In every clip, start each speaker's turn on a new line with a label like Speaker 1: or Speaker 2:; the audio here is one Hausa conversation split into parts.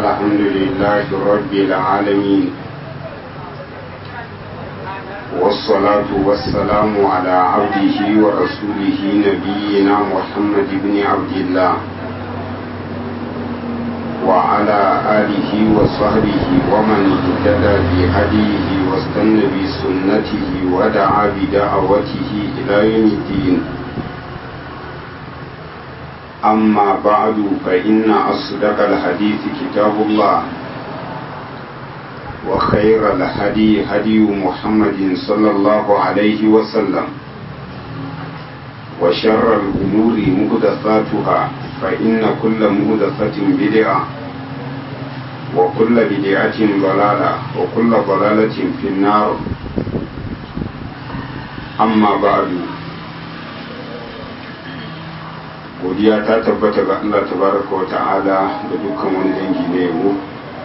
Speaker 1: الحمد لله رب العالمين والصلاة والسلام على عبده ورسوله نبينا محمد بن عبد الله وعلى آله وصحبه ومن اهتدى بهديه واستنى بسنته ودعا بدعوته إلى يوم الدين أما بعد فإن أصدق الحديث كتاب الله وخير الهدي هدي محمد صلى الله عليه وسلم وشر الأمور مهدثاتها فإن كل مهدثة بدعة وكل بدعة ضلالة وكل ضلالة في النار أما بعد godiya ta tabbata ga Allah tabaraka wa ta'ala da dukkan wani dangi na yabo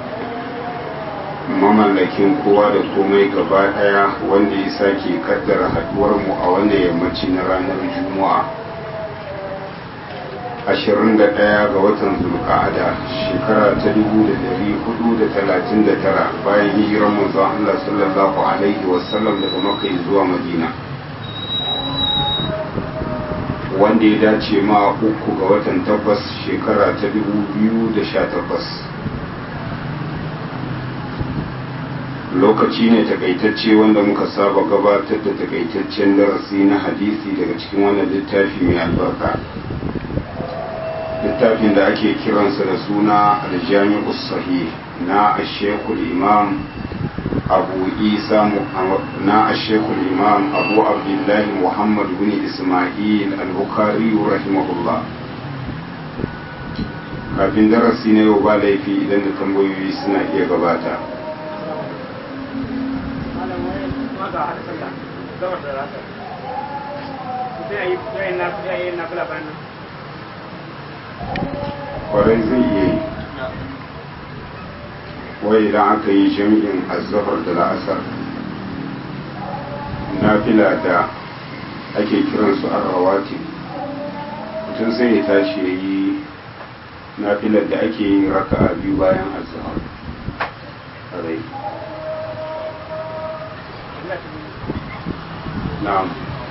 Speaker 1: mamallakin kowa da komai gaba daya wanda ya sake kaddara haduwar mu a wannan yammaci na ranar juma'a 21 ga watan zulqa'ada shekara ta 1439 bayan hijirar manzon Allah sallallahu alaihi wasallam daga makka zuwa madina wanda ya dace ma uku ga watan takwas shekara ta dubu biyu da sha takwas lokaci ne takaitacce wanda muka saba gabatar da takaitaccen darasi na hadisi daga cikin wannan littafi mai albarka littafin da ake kiransa da suna aljami'u sahih na ashekul imam abu isa na ashekul imam abu abdullahi muhammad bin ismail al-bukhari rahimahullah kafin darasi na yau ba laifi idan da tambayoyi suna iya gabata kwarai zai iya yi wai idan aka yi jami'in azahar da la'asar nafila da ake kiransu arrawati mutum sai ya tashi ya yi nafilar da ake yin raka a biyu bayan azahar rai na'am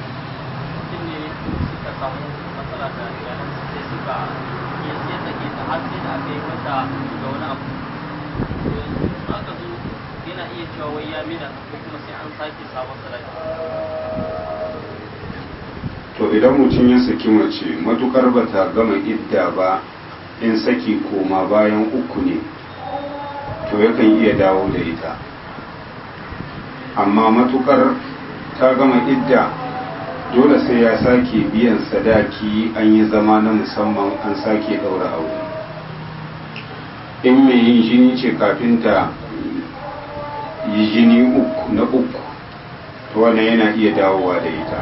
Speaker 2: samu matsala da iyalan sai suka yi sake ta har sai da aka yi mata da wani abu aka zo yana iya cewa wai ya mina ko kuma sai an sake sabon sadaki
Speaker 1: to idan mutum ya saki mace matukar ba ta gama idda ba in saki koma bayan uku ne to yakan iya dawo da ita amma matukar ta gama idda dole sai ya sake biyan sadaki an yi zama na musamman an sake ɗaura aure in mai yin jini ce kafin ta yi jini uku na uku to wannan yana iya dawowa da ita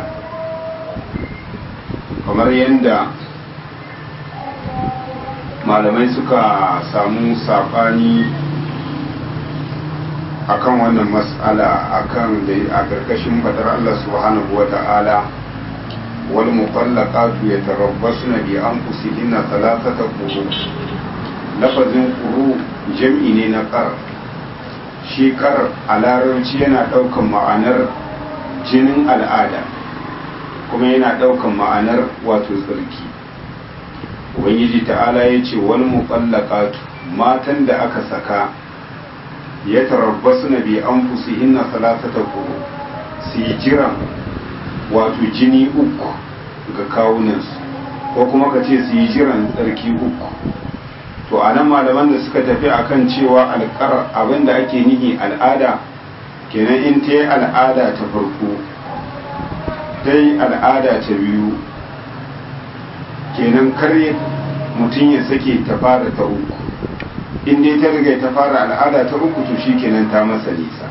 Speaker 1: kamar yadda malamai suka samu saɓani akan wannan mas'ala akan da a ƙarƙashin fadar Allah subhanahu wa ta'ala wal mutallaqatu yatarabbasna bi anfusihinna thalathata quru lafazin quru jam'i ne na qar shi qar a larabci yana ɗaukan ma'anar jinin al'ada kuma yana ɗaukan ma'anar wato tsarki ubangiji ta'ala ya ce wal mutallaqatu matan da aka saka ya tarabbasu na bi an fusihinna salatata kuro su yi jiran wato jini uku ga kawunansu ko kuma ka ce su yi jiran tsarki uku to a nan malaman da suka tafi akan cewa alƙar abinda ake nihi al'ada kenan in ta yi al'ada ta farko ta yi al'ada ta biyu kenan kare mutum ya sake ta fara ta uku in dai ta riga ta fara al'ada ta uku to kenan ta masa nisa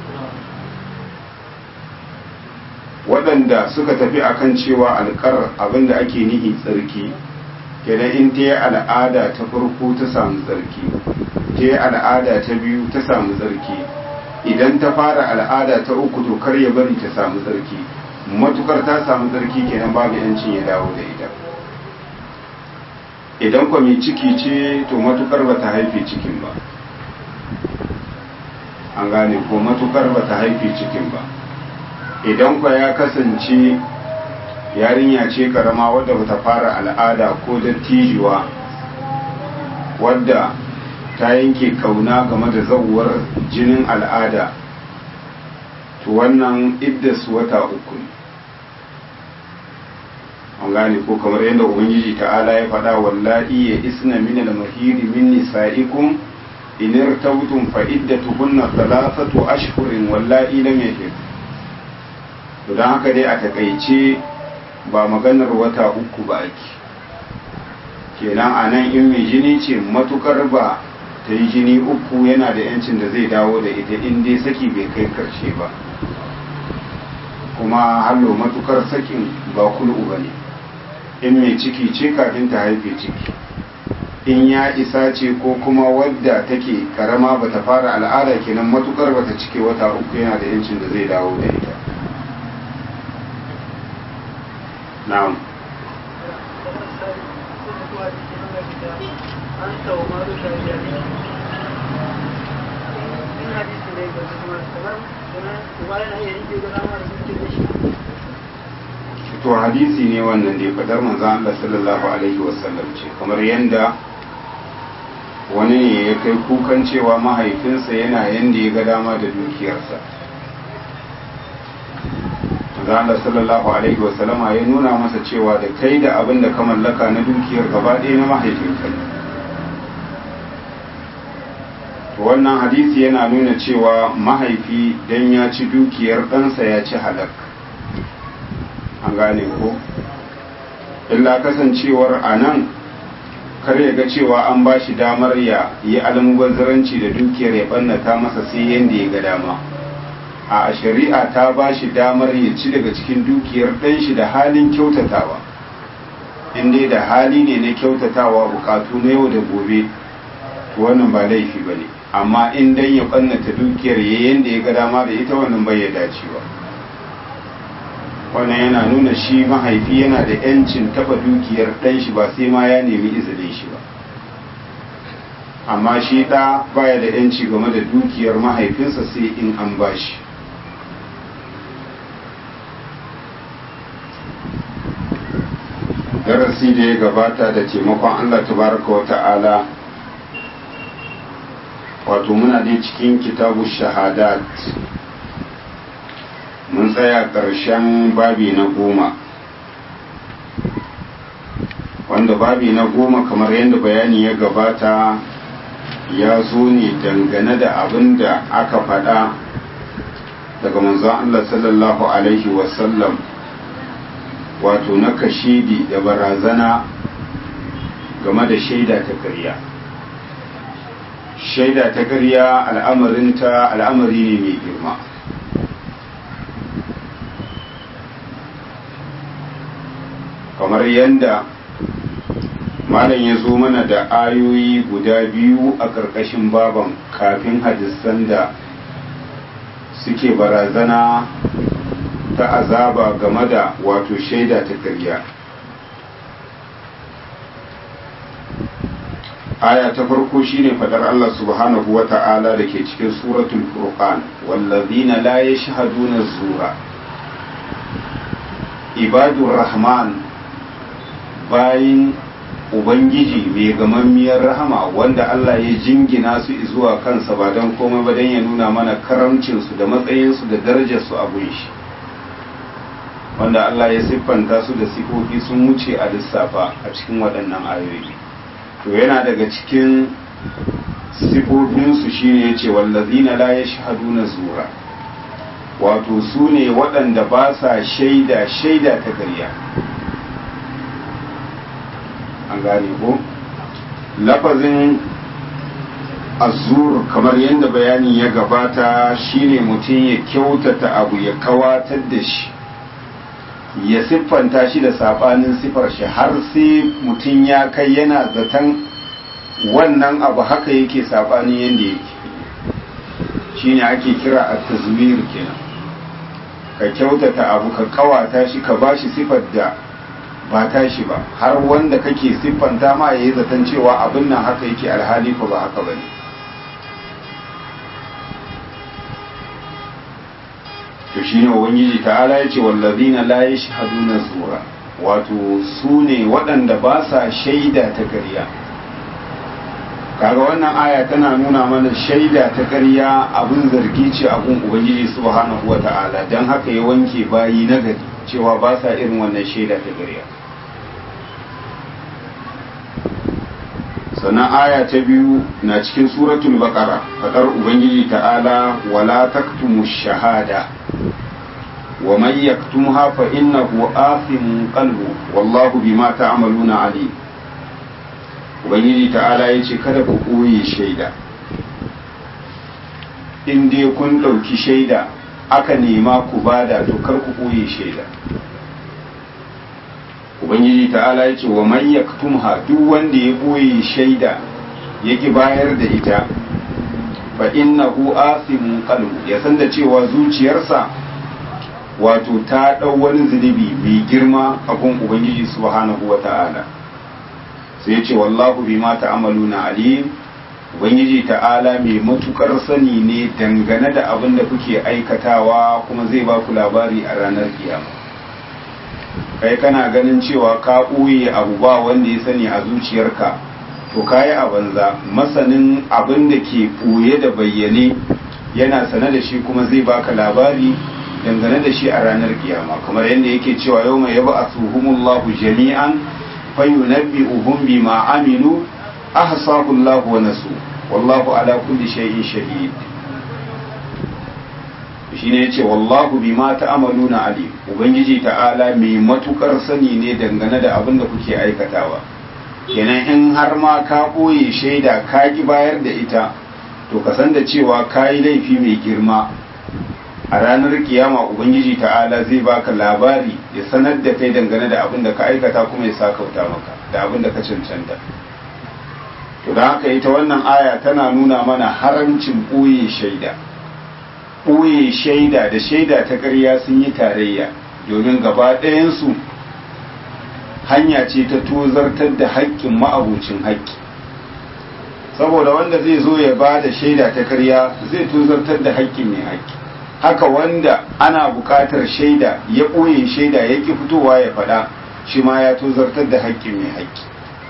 Speaker 1: waɗanda suka tafi akan cewa alƙar abinda ake nihi tsarki kenan in ta yi al'ada ta farko ta samu tsarki ta yi al'ada ta biyu ta samu tsarki idan ta fara al'ada ta uku to kar ya bari ta samu tsarki matukar ta samu tsarki kenan babu yancin ya dawo da ita idan kwa mai ciki ce to matukar ba ta haife cikin ba an gane ko matukar ba ta haife cikin ba idan kwa ya kasance yarinya ce karama wadda ba ta fara al'ada ko dattijuwa wadda ta yanke kauna game da zauwar jinin al'ada to wannan iddas wata uku ne an gane ko kamar yadda ubangiji ta'ala ya faɗa wallahi ya isna min al-mahiri min nisa'ikum in irtabtum fa iddatuhunna thalathatu ashhurin wallahi lam yahid to dan haka dai a takaice ba maganar wata uku ba ake kenan anan in mai jini ce matukar ba ta yi jini uku yana da yancin da zai dawo da ita in dai saki bai kai karshe ba kuma hallo matukar sakin ba kul'u ba ne in mai ciki ce kafin ta haife ciki in ya isa ce ko kuma wadda take karama ba ta fara al'ada kenan matukar ba ta cike wata uku yana da yancin da zai dawo da ita na'am to hadisi ne wannan da ya fadar manzan Allah sallallahu alaihi wasallam ce kamar yanda wani ne ya kai kukan cewa mahaifinsa yana yanda ya ga dama da dukiyarsa manzan Allah sallallahu alaihi wasallama ya nuna masa cewa da kai da abin da ka mallaka na dukiyar gaba ɗaya na mahaifinka ne wannan hadisi yana nuna cewa mahaifi dan ya ci dukiyar ɗansa ya ci halak an gane ko illa kasancewar a nan kar ya ga cewa an ba shi damar ya yi almubazzaranci da dukiyar ya ɓannata masa sai yadda ya ga dama a shari'a ta ba shi damar ya ci daga cikin dukiyar ɗan shi da halin kyautatawa inda da hali ne na kyautatawa bukatu na yau da gobe to wannan ba laifi ba ne amma in dan ya ɓannata dukiyar ya yadda ya ga dama da ita wannan bai ya dacewa wannan yana nuna shi mahaifi yana da yancin taba dukiyar ɗan shi ba sai ma ya nemi izinin shi ba amma shi ɗa baya da yanci game da dukiyar mahaifinsa sai in an ba shi darasi da ya gabata da taimakon allah tabaraka wa ta'ala wato muna dai cikin kitabu shahadat mun tsaya ƙarshen babi na goma wanda babi na goma kamar yadda bayani ya gabata ya zo ne dangane da abin da aka faɗa daga manzon Allah sallallahu Alaihi wasallam wato na kashidi da barazana game da shaida ta ƙarya shaida ta ƙarya al'amarinta al'amari ne mai girma kamar yadda malam ya zo mana da ayoyi guda biyu a ƙarƙashin baban kafin hadisan da suke barazana ta azaba game da wato shaida ta karya aya ta farko shine fadar Allah subhanahu wa ta'ala da ke cikin suratul furqan wallazina la yashhaduna zura ibadur rahman bayin ubangiji mai gamammiyar rahama wanda Allah ya jingina su zuwa kansa ba don komai ba don ya nuna mana karamcinsu da matsayinsu da darajarsu a shi wanda Allah ya siffanta su da sifofi sun wuce a lissafa a cikin waɗannan ayoyi to yana daga cikin sifofinsu shine ya ce wallazina la yashhaduna zura wato su ne waɗanda ba sa shaida shaida ta ƙarya an gane ko lafazin azur kamar yadda bayani ya gabata shine mutum ya kyautata abu ya kawatar da shi ya siffanta shi da sabanin siffar shi har sai mutum ya kai yana zaton wannan abu haka yake sabanin yadda yake shine ake kira a tazmir kenan ka kyautata abu ka kawata shi ka bashi siffar da ba tashi ba har wanda kake siffanta ma yayi zaton cewa abin nan haka yake alhali ko ba haka bane to shine ubangiji ta'ala yace wallazina la yashhaduna zura wato su ne waɗanda ba sa shaida ta ƙarya kaga wannan aya tana nuna mana shaida ta ƙarya abin zargi ce abin ubangiji subhanahu wata'ala don haka ya wanke bayi na gari cewa ba sa irin wannan shaida ta ƙarya sannan aya ta biyu na cikin suratul baqara fadar ubangiji ta'ala wala taktumu shahada wa man yaktumha fa innahu athimun qalbu wallahu bima ta'maluna alim ubangiji ta'ala yace kada ku koye shaida in dai kun ɗauki shaida aka nema ku bada to kar ku koye shaida ubangiji ta'ala ya ce wa man yaktumha duk wanda ya boye shaida yaki bayar da ita fa innahu asimun qalbu ya san da cewa zuciyarsa wato ta dau wani zunubi mai girma a gun ubangiji subhanahu wata'ala sai ya ce wallahu bima ta'maluna alim ubangiji ta'ala mai matukar sani ne dangane da abin da kuke aikatawa kuma zai ba ku labari a ranar kiyama kai kana ganin cewa ka ɓoye abu ba wanda ya sani a zuciyarka to kayi a banza masanin abin da ke ɓoye da bayyane yana sane da shi kuma zai baka labari dangane da shi a ranar kiyama kamar yadda yake cewa yau mai yaba a tuhumullahu jami'an fayunabbi'uhum bima aminu ahsahu Allah wa nasu wallahu ala kulli shay'in shahid shine yace wallahu bima ta'maluna alim ubangiji ta'ala mai matukar sani ne dangane da abin da kuke aikatawa kenan in har ma ka boye shaida ka ki bayar da ita to ka san da cewa ka yi laifi mai girma a ranar kiyama ubangiji ta'ala zai baka labari ya sanar da kai dangane da abin da ka aikata kuma ya sakauta maka da abin da ka cancanta to da haka ita wannan aya tana nuna mana haramcin ɓoye shaida ɓoye shaida da shaida ta ƙarya sun yi tarayya domin gaba ɗayansu hanya ce ta tozartar da haƙƙin ma'abucin haƙƙi saboda wanda zai zo ya ba da shaida ta ƙarya zai tozartar da haƙƙin mai haƙƙi haka wanda ana buƙatar shaida ya ɓoye shaida ya ƙi fitowa ya faɗa shi ma ya tozartar da haƙƙin mai haƙƙi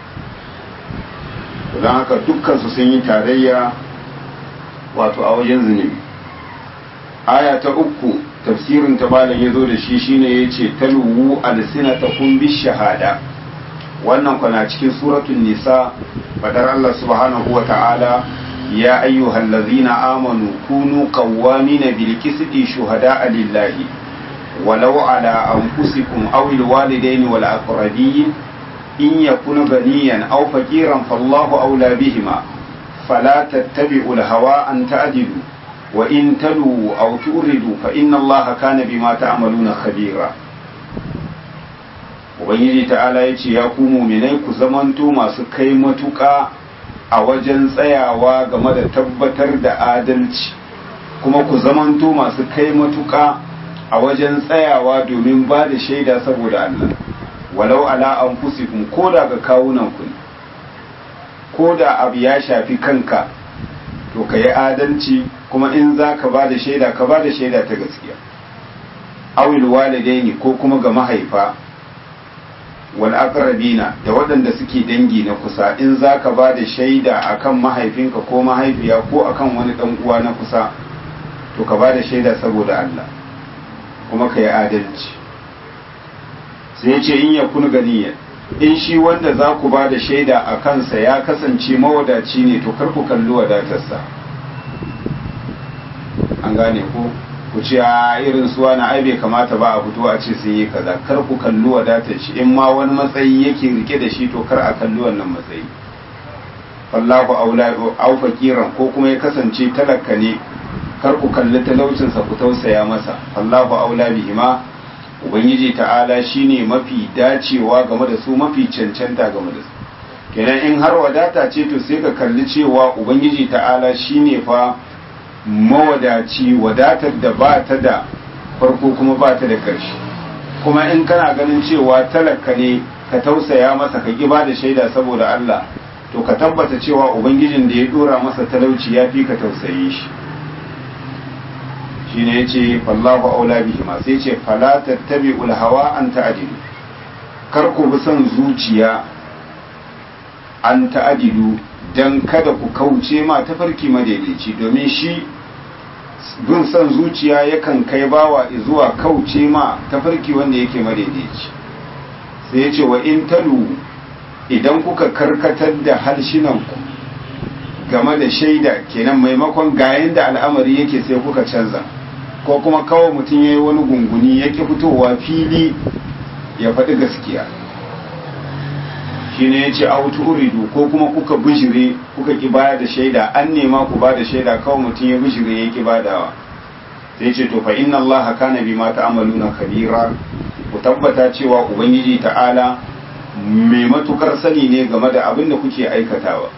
Speaker 1: don haka dukkansu sun yi tarayya wato a wajen zunubi aya ta uku tafsirin ta malam ya zo da shi shine ya ce taluwu alsinatakum bis shahada wannan kwana cikin suratun nisa fadar Allah subhanahu wa ta'ala ya ayyuhal ladzina amanu kunu qawwamina bil qisti shuhada'a lillahi walau ala anfusikum aw al walidaini wal aqrabin in yakunu ganiyan aw faqiran fallahu awla bihima fala tattabi'u al hawa an ta'dilu wa in talu aw turidu fa inna allaha kana bima ta'maluna khabira ubangiji ta'ala ya ce ya ku muminai ku zamanto masu kai matuƙa a wajen tsayawa game da tabbatar da adalci kuma ku zamanto masu kai matuƙa a wajen tsayawa domin ba da shaida saboda Allah walau ala anfusikum ko da ga kawunan ku ko da abu ya shafi kanka to ka yi adalci kuma in za ka ba da shaida ka ba da shaida ta gaskiya awil walidaini ko kuma ga mahaifa wal aqrabina da waɗanda suke dangi na kusa in zaka ba da shaida akan mahaifinka ko mahaifiya ko akan wani dan uwa na kusa to ka ba da shaida saboda Allah kuma ka yi adalci sai ya ce in ya kun ganiyan in shi wanda za ku ba da shaida a kansa ya kasance mawadaci ne to kar ku kalli wadatarsa an gane ko ku ce a irin suwa na ai bai kamata ba a fito a ce sun yi kaza kar ku kalli wadatar shi in ma wani matsayi yake rike da shi to kar a kalli wannan matsayi wallahu aula au fakiran ko kuma ya kasance talaka ne kar ku kalli talaucinsa ku tausaya masa wallahu aula bihima ubangiji ta'ala shine mafi dacewa game da su mafi cancanta game da su kenan in har wadata ce to sai ka kalli cewa ubangiji ta'ala shine fa mawadaci wadatar da ba ta da farko kuma ba ta da ƙarshe kuma in kana ganin cewa talaka ne ka tausaya masa ka ba da shaida saboda Allah to ka tabbata cewa ubangijin da ya dora masa talauci ya fi ka tausaye shi shine yace fallahu aula bihi ma sai yace fala tattabi'ul hawa an ta'dilu kar ku bi son zuciya an ta'dilu dan kada ku kauce ma tafarki madaidaici domin shi bin son zuciya yakan kai bawa zuwa kauce ma tafarki wanda yake madaidaici sai yace wa in talu idan kuka karkatar da harshenanku game da shaida kenan maimakon gayen da al'amari yake sai kuka canza ko kuma kawai mutum ya yi wani gunguni ya ƙi fitowa fili ya faɗi gaskiya shi ne ya ce autu uridu ko kuma kuka bishire kuka ƙi baya da shaida an nema ku ba da shaida kawai mutum ya bishire ya ƙi badawa sai ce to fa inna Allah kana bima ta'maluna kabira ku tabbata cewa ubangiji ta'ala mai matukar sani ne game da abin da kuke aikatawa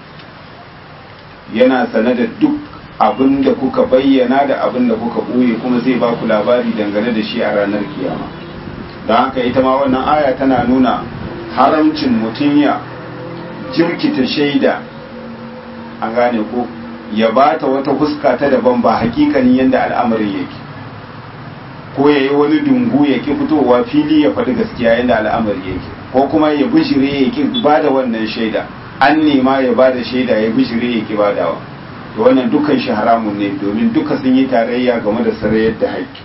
Speaker 1: yana sane da duk abin da kuka bayyana da abin da kuka ɓoye kuma zai ba ku labari dangane da shi a ranar kiyama don haka ita ma wannan aya tana nuna haramcin mutum ya jirkita shaida an gane ko ya bata wata fuska ta daban ba hakikanin yadda al'amarin yake ko ya yi wani dungu ya ki fitowa fili ya faɗi gaskiya yadda al'amari yake ko kuma ya bishire ya ki ba da wannan shaida an nema ya ba da shaida ya bishire ya ki badawa to wannan dukkan shi haramun ne domin duka sun yi tarayya game da sarayar da haƙƙi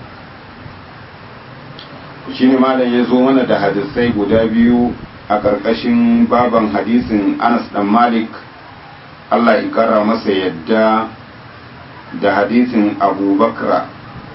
Speaker 1: shi ne malam ya zo mana da hadisai guda biyu a ƙarƙashin baban hadisin anas dan malik allah ya kara masa yadda da hadisin abubakra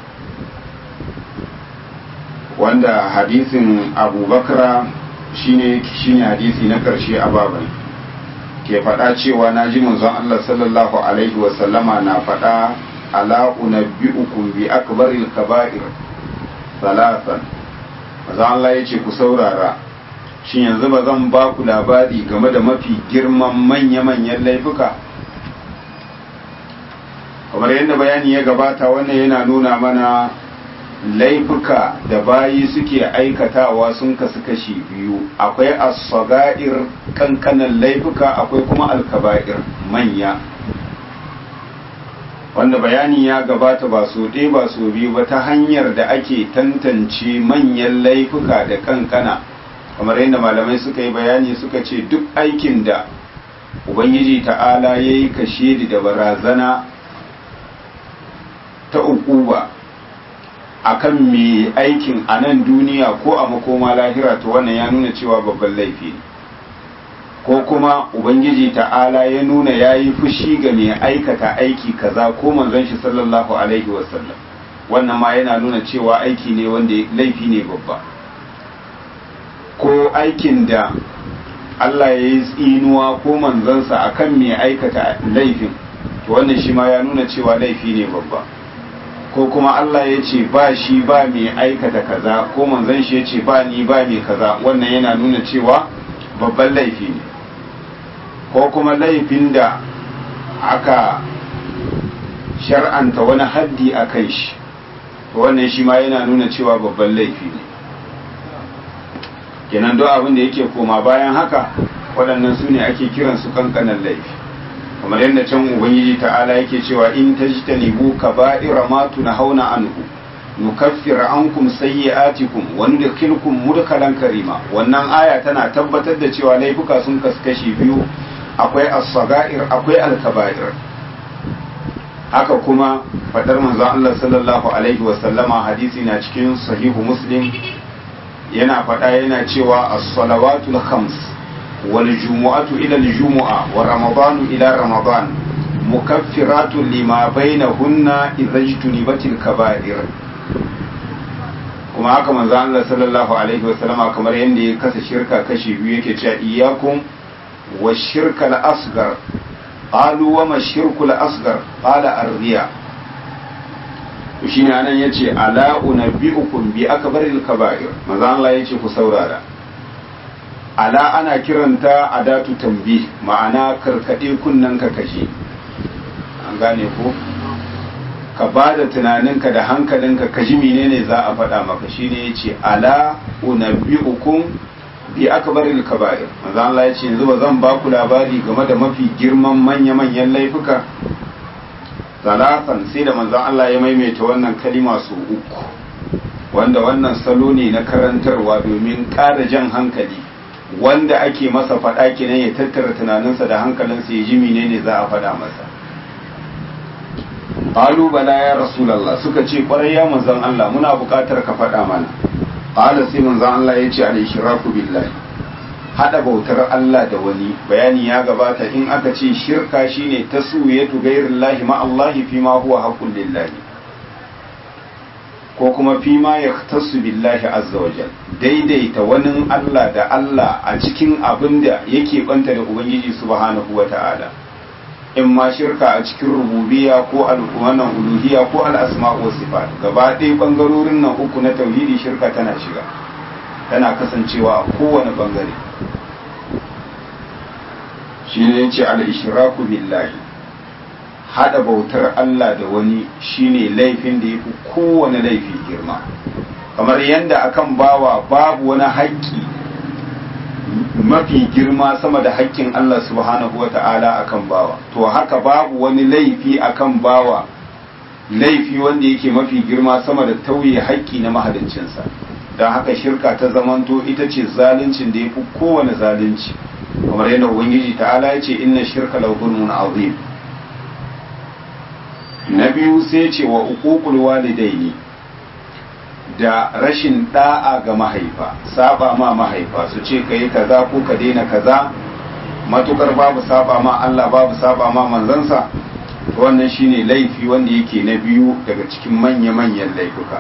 Speaker 1: wanda hadisin abubakra shine shine hadisi na ƙarshe a baban ke faɗa cewa na ji manzon Allah sallallahu alaihi wasallama na faɗa ala unabbi'ukum bi akbaril kaba'ir salasan manzon Allah yace ku saurara shin yanzu ba zan ba ku labari game da mafi girman manya-manyan laifuka kamar yadda bayani ya gabata wannan yana nuna mana laifuka da bayi suke aikatawa sun kasu kashi biyu akwai as-saga'ir kankanan laifuka akwai kuma al-kaba'ir manya wanda bayani ya gabata ba so ɗaya ba so biyu ba ta hanyar da ake tantance manyan laifuka da kankana kamar yadda malamai suka yi bayani suka ce duk aikin da ubangiji ta'ala ya yi kashe da barazana ta ukuba akan mai aikin a nan duniya ko a makoma lahira to wannan ya nuna cewa babban laifi ne ko kuma ubangiji ta'ala ya nuna ya yi fushi ga mai aikata aiki kaza ko manzon shi sallallahu alaihi wasallam wannan ma yana nuna cewa aiki ne wanda laifi ne babba ko aikin da Allah ya yi tsinuwa ko manzansa akan mai aikata laifin to wannan shi ma ya nuna cewa laifi ne babba ko kuma Allah ya ce ba shi ba mai aikata kaza ko manzon shi ya ce ba ni ba mai kaza wannan yana nuna cewa babban laifi ne ko kuma laifin da aka shar'anta wani haddi a kai shi wannan shi ma yana nuna cewa babban laifi ne kenan duk abin da yake koma bayan haka waɗannan su ne ake kiransu kankanan laifi kamar yadda can ubangiji ta'ala yake cewa in tajtanibu kaba'ira ma tunhauna anhu nukaffir ankum sayyi'atikum wa nudkhilukum mudkhalan karima wannan aya tana tabbatar da cewa laifuka sun kaskashi biyu akwai as-saga'ir akwai al-kaba'ir haka kuma fadar manzon Allah sallallahu alaihi wa sallama hadisi na cikin sahihu muslim yana fada yana cewa as-salawatul khams والجمعة إلى الجمعة ورمضان إلى رمضان مكفرات لما بينهن إذا اجتنبت الكبائر kuma haka manzo Allah sallallahu alaihi wasallam kamar yadda ya kasa shirka kashi biyu yake cewa iyyakum wa shirka al-asghar qalu wa ma shirku al-asghar qala ar-riya to shine anan yace ala unabbiukum bi akbaril kaba'ir manzo Allah yace ku saurara ala ana kiranta adatu tambi ma'ana karkade kunnen ka kashi an gane ko ka ba da tunaninka da hankalinka ka ji menene za a faɗa maka shine yace ala unabbiukum bi akbaril kaba'ir manzo Allah yace yanzu ba zan ba ku labari game da mafi girman manya-manyan laifuka talatan sai da manzo Allah ya maimaita wannan kalima su uku wanda wannan salo ne na karantarwa domin ƙara jan hankali wanda ake masa faɗa kenan ya tattara tunaninsa da hankalinsa ya ji menene za a faɗa masa qalu bala ya rasulullah suka ce kwarai ya manzon Allah muna buƙatar ka faɗa mana qala sai manzon Allah ya ce al-ishraku billahi hada bautar Allah da wani bayani ya gabata in aka ce shirka shine taswiyatu ghairillahi ma Allah fi ma huwa haqqul lillahi ko kuma fi ma yahtassu billahi azza wajal daidaita wani Allah da Allah a cikin abin da yake banta da ubangiji subhanahu wata'ala in ma shirka a cikin rububiyya ko wannan uluhiyya ko al-asma wa sifat gaba ɗaya bangarorin nan uku na tauhidi shirka tana shiga tana kasancewa a kowane bangare shi ne ce al-ishraku billahi hada bautar Allah da wani shine laifin da yafi kowane laifi girma kamar yadda akan bawa babu wani haƙƙi mafi girma sama da haƙƙin Allah subhanahu wa ta'ala akan bawa to haka babu wani laifi akan bawa laifi wanda yake mafi girma sama da tauye haƙƙi na mahaliccinsa don haka shirka ta zamanto ita ce zaluncin da ya fi kowane zalunci kamar yadda ubangiji ta'ala ya ce inna shirka la zulmun azim na biyu sai ce wa uququl walidaini da rashin da'a ga mahaifa saba ma mahaifa su ce ka yi kaza ko ka daina kaza matukar babu saba ma Allah babu saba ma manzansa wannan shine laifi wanda yake na biyu daga cikin manya-manyan laifuka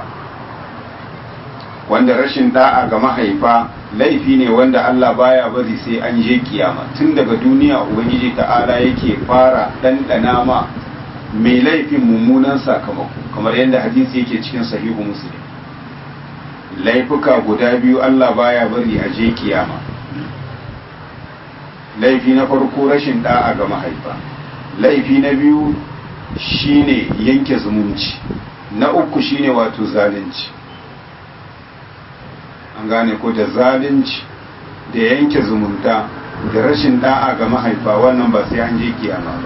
Speaker 1: wanda rashin da'a ga mahaifa laifi ne wanda Allah baya bari sai an je kiyama tun daga duniya ubangiji ta'ala yake fara ɗanɗana ma mai laifin mummunan sakamako kamar yadda hadisi yake cikin sahihu muslim laifuka guda biyu Allah baya bari a je kiyama laifi na farko rashin da'a ga mahaifa laifi na biyu shine yanke zumunci na uku shine wato zalunci an gane ko da zalunci da yanke zumunta da rashin da'a ga mahaifa wannan ba sai an je kiyama ba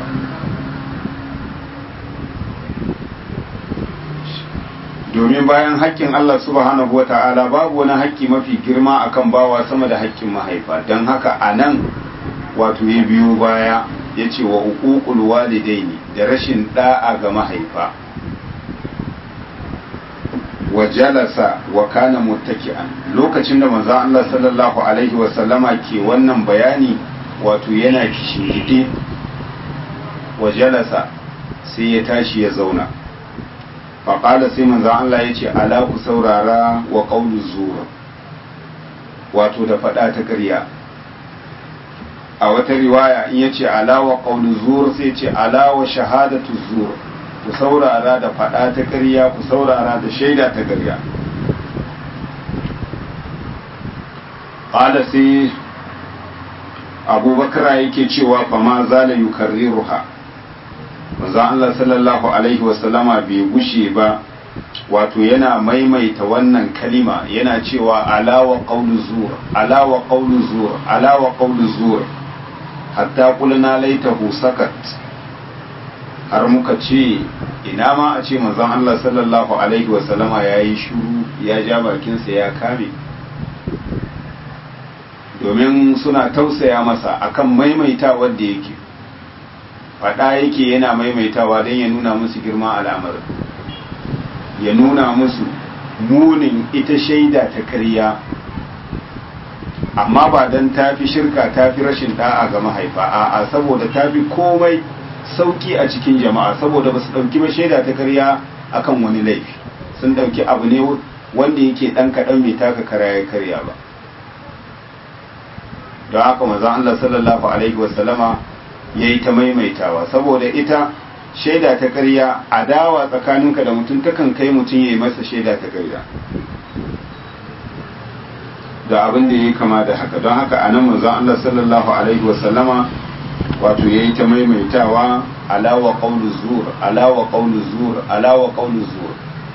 Speaker 1: domin bayan haƙƙin Allah subhanahu wa ta'ala babu wani haƙƙi mafi girma akan bawa sama da haƙƙin mahaifa don haka a nan wato ya biyo baya ya ce wa uququl walidaini da rashin da'a ga mahaifa wa jalasa wa kana muttaki'an lokacin da manzo Allah sallallahu alaihi wa sallama ke wannan bayani wato yana kishingide wa jalasa sai ya tashi ya zauna faƙala sai manzan Allah ya ce ala ku saurara wa ƙaunin zuwa wato da faɗa ta ƙarya a wata riwaya in ya ce ala wa ƙaunin zuwa sai ce ala wa shahadatu zuwa ku saurara da faɗa ta ƙarya ku saurara da shaida ta ƙarya ƙala sai abubakar yake cewa fama zala yukarriruha manzo Allah sallallahu alaihi wasallama bai gushe ba wato yana maimaita wannan kalima yana cewa alawa qawlu zur alawa qawlu zur alawa qawlu zur hatta qulna laitahu sakat har muka ce ina ma a ce manzon Allah sallallahu alaihi wasallama yayi shiru ya ja bakinsa ya kame domin suna tausaya masa akan maimaitawar da yake faɗa yake yana maimaitawa don ya nuna musu girma al'amarin ya nuna musu munin ita shaida ta ƙarya amma ba don tafi shirka tafi rashin da'a ga mahaifa a'a saboda tafi komai sauki a cikin jama'a saboda ba su ɗauki ba shaida ta ƙarya akan wani laifi sun ɗauki abu ne wanda yake ɗan kaɗan bai taka kara ya karya ba don haka manzon Allah sallallahu alaihi wasallama ya yi ta maimaitawa saboda ita shaida ta ƙarya adawa tsakaninka da mutum takan kai mutum ya yi masa shaida ta ƙarya da abin da ya kama da haka don haka a nan manzon Allah sallallahu alaihi wasallama wato ya yi ta maimaitawa alawa ƙaunar zuwa alawa ƙaunar zuwa alawa ƙaunar zuwa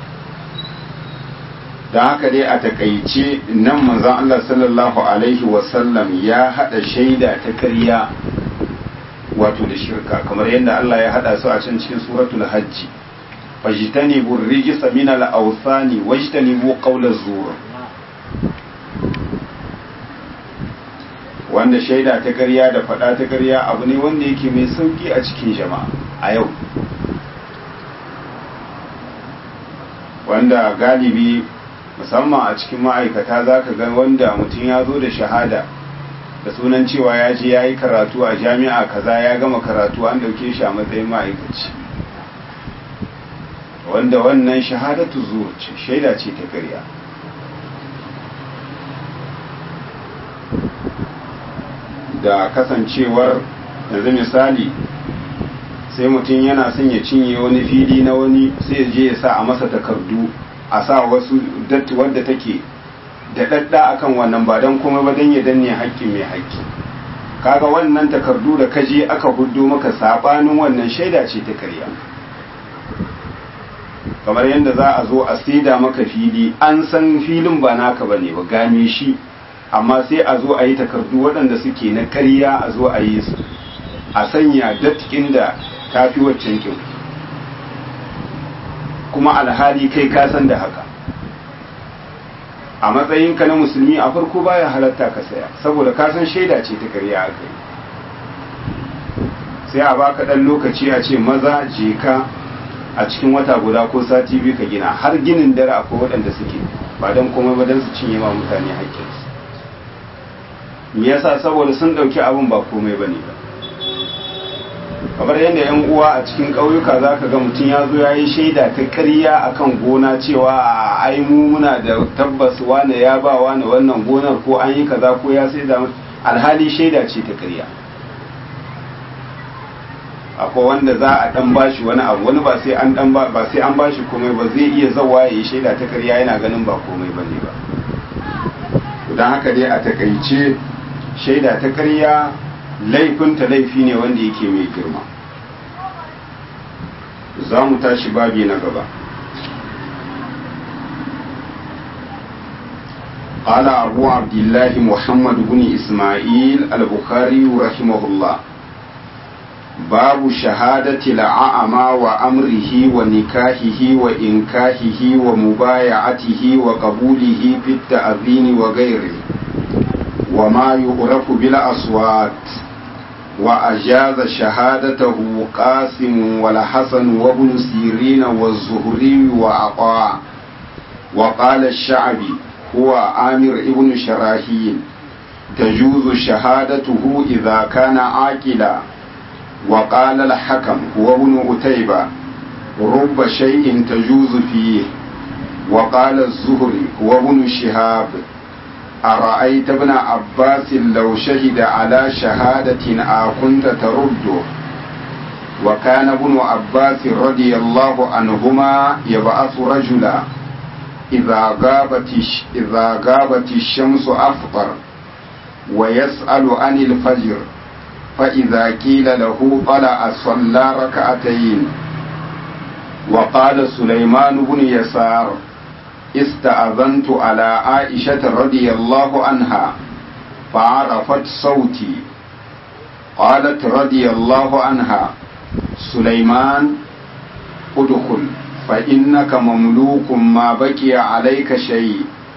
Speaker 1: don haka dai a takaice nan manzon Allah sallallahu alaihi wasallam ya haɗa shaida ta karya wato da shirka kamar yadda Allah ya haɗa su a can cikin suratul hajji fajtanibu rijsa min al-awthani wajtanibu qawla zur wanda shaida ta ƙarya da faɗa ta ƙarya abu ne wanda yake mai sauki a cikin jama'a a yau wanda galibi musamman a cikin ma'aikata za ka ga wanda mutum ya zo da shahada da sunan cewa ya je ya yi karatu a jami'a kaza ya gama karatu an dauke shi a matsayin ma'aikaci wanda wannan shahadatu zuwa ce shaida ce ta ƙarya da kasancewar yanzu misali sai mutum yana son ya cinye wani fili na wani sai ya je ya sa a masa takardu a sa wasu datti wadda take da dadda akan wannan ba don kuma ba don ya danne haƙƙin mai haƙƙi kaga wannan takardu da kaje aka hudu maka sabanin wannan shaida ce ta karya kamar yadda za a zo a saida maka fili an san filin ba naka bane ba game shi amma sai a zo a yi takardu waɗanda suke na karya a zo a yi su a sanya datkin da ta fi waccan kyau kuma alhali kai ka san da haka a matsayinka na musulmi a farko baya halatta ka saya saboda ka san shaida ce ta karya a kai sai a baka ɗan lokaci a ce maza je ka a cikin wata guda ko sati biyu ka gina har ginin dare akwai waɗanda suke ba don komai ba don su cinye ma mutane haƙƙinsu me yasa saboda sun ɗauki abin ba komai ba ne ba kamar yadda yan uwa a cikin ƙauyuka za ka ga mutum ya zo ya yi shaida ta ƙarya a kan gona cewa a ai mu muna da tabbas wane ya ba wane wannan gonar ko an yi kaza ko ya sai da alhali shaida ce ta ƙarya akwai wanda za a dan bashi wani abu wani ba sai an dan ba sai an bashi komai ba zai iya zawa ya yi shaida ta ƙarya yana ganin ba komai bane ba don haka dai a takaice shaida ta ƙarya laifinta laifi ne wanda yake mai girma za mu tashi babi na gaba قال أبو عبد الله محمد بن إسماعيل البخاري رحمه الله باب شهادة الأعمى وأمره ونكاحه وإنكاحه ومبايعته وقبوله في التأذين وغيره وما يعرف بالأصوات وأجاز شهادته قاسم والحسن وابن سيرين والزهري وعطاء وقال الشعبي هو عامر ابن شراحيل تجوز شهادته إذا كان عاقلا وقال الحكم هو ابن أتيبة رب شيء تجوز فيه وقال الزهري هو ابن شهاب أرأيت ابن عباس لو شهد على شهادة أكنت ترده وكان ابن عباس رضي الله عنهما يبعث رجلا إذا غابت إذا غابت الشمس أفطر ويسأل عن الفجر فإذا قيل له طلع صلى ركعتين وقال سليمان بن يسار استأذنت على عائشة رضي الله عنها فعرفت صوتي قالت رضي الله عنها سليمان ادخل فإنك مملوك ما بقي عليك شيء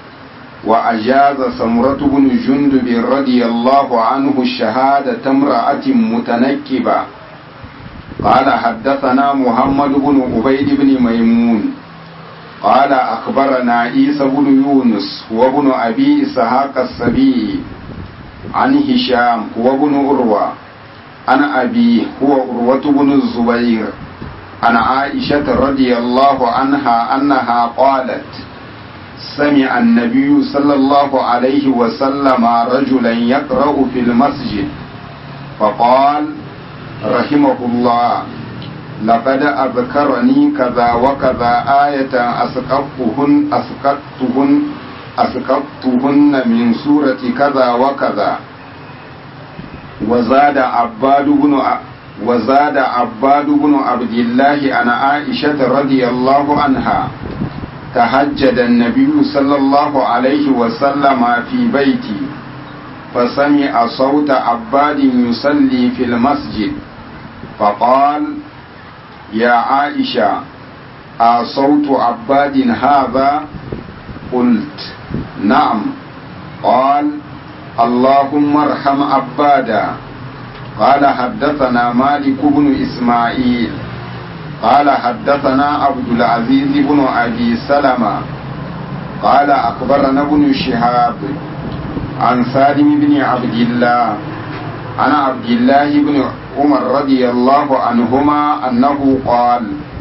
Speaker 1: وأجاز سمرة بن جندب رضي الله عنه الشهادة امرأة متنكبة قال حدثنا محمد بن عبيد بن ميمون قال أخبرنا عيسى بن يونس هو ابن أبي إسحاق السبيعي عن هشام هو ابن أروى عن أبي هو أروة بن الزبير عن عائشة رضي الله عنها أنها قالت سمع النبي صلى الله عليه وسلم رجلا يقرأ في المسجد فقال رحمه الله لقد أذكرني كذا وكذا آية أسقطتهن أسقطتهن أسقطتهن من سورة كذا وكذا وزاد عباد بن وزاد عباد بن عبد الله عن عائشة رضي الله عنها تهجد النبي صلى الله عليه وسلم في بيتي فسمع صوت عباد يصلي في المسجد فقال يا عائشة أصوت عباد هذا قلت نعم قال اللهم ارحم عبادا قال حدثنا مالك بن إسماعيل قال حدثنا عبد العزيز بن أبي سلمة قال أخبرنا ابن شهاب عن سالم بن عبد الله عن عبد الله بن عمر رضي الله عنهما أنه قال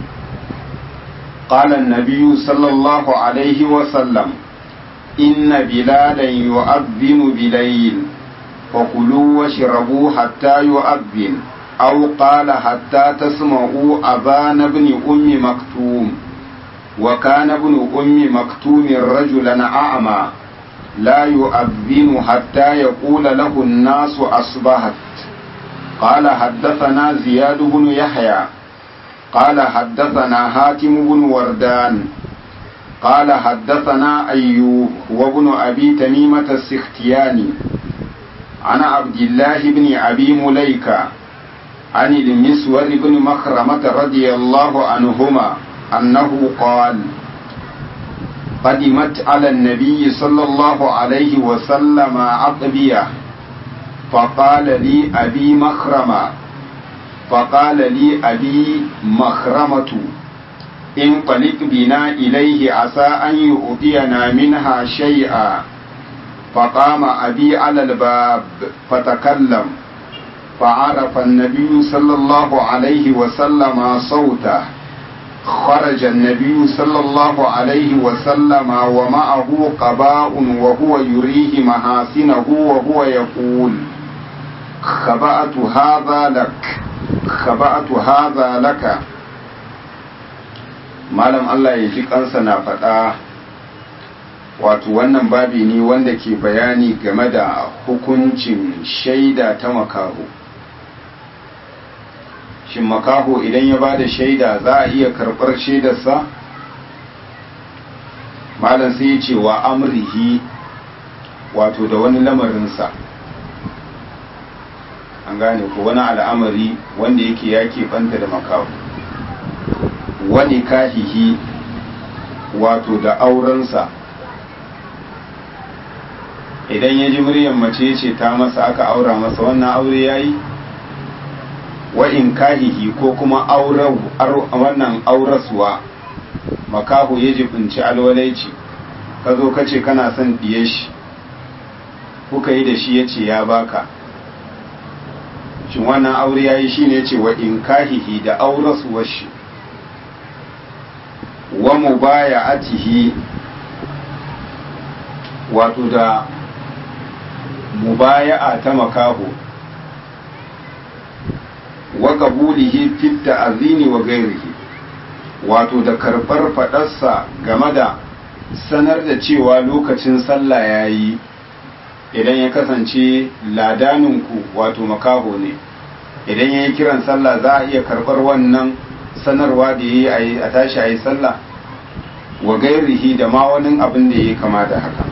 Speaker 1: قال النبي صلى الله عليه وسلم إن بلالا يؤذن بليل فكلوا واشربوا حتى يؤذن أو قال حتى تسمعوا أذان ابن أم مكتوم وكان ابن أم مكتوم رجلا أعمى لا يؤذن حتى يقول له الناس أصبحت قال حدثنا زياد بن يحيى قال حدثنا هاتم بن وردان قال حدثنا أيوب وابن أبي تميمة السختياني عن عبد الله بن أبي مليكة عن المسور بن مخرمة رضي الله عنهما أنه قال قدمت على النبي صلى الله عليه وسلم عطبية فقال لي أبي مخرمة فقال لي أبي مخرمة انطلق بنا إليه عسى أن يؤتينا منها شيئا فقام أبي على الباب فتكلم فعرف النبي صلى الله عليه وسلم صوته خرج النبي صلى الله عليه وسلم ومعه قباء وهو يريه محاسنه وهو يقول خبأت هذا لك خبأت هذا لك malam Allah ya ji kansa na faɗa wato wannan babi ne wanda ke bayani game da hukuncin shaida ta makaho shin makaho idan ya ba da shaida za a iya karɓar shaidarsa malam sai ya ce wa amrihi wato da wani lamarinsa an gane ko wani al'amari wanda yake ya banta da makaho wani kahihi wato da aurensa idan ya ji muryar mace ce ta masa aka aura masa wannan aure ya yi wa in kahihi ko kuma wannan auraswa makahu ya jibinci alwalaici ka zo ka ce kana son ɗiye shi kuka yi da shi ya ce ya baka shin wannan aure ya yi shi ne ce wa in kahihi da auraswar shi wa mubaya'atihi wato da mubaya'a ta makaho wa qabulihi fit ta'zini wa ghairihi wato da karbar fadarsa game da sanar da cewa lokacin sallah yayi idan ya kasance ladaninku wato makaho ne idan ya yi kiran sallah za a iya karbar wannan sanarwa da ya yi a tashi a yi sallah wa gairihi da ma wani abin da ya yi kama da haka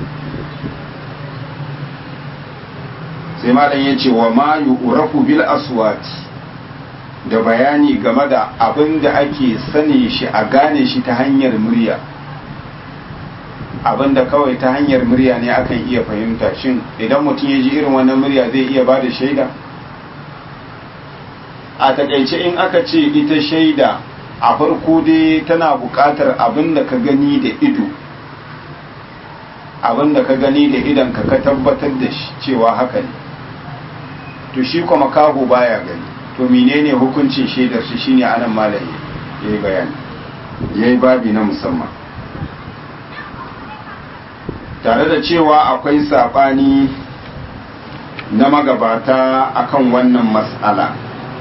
Speaker 1: sai malam ya ce wa ma yu'rafu bil aswati da bayani game da abin da ake sani shi a gane shi ta hanyar murya abin da kawai ta hanyar murya ne akan iya fahimta shin idan mutum ya ji irin wannan murya zai iya ba da shaida a takaice in aka ce ita shaida a farko dai tana buƙatar abin da ka gani da ido abin da ka gani da idon ka ka tabbatar da shi cewa haka ne to shi kuma kaho baya gani to menene hukuncin shaidar shi shine anan malam yayi bayani yayi babi na musamman tare da cewa akwai sabani na magabata akan wannan mas'ala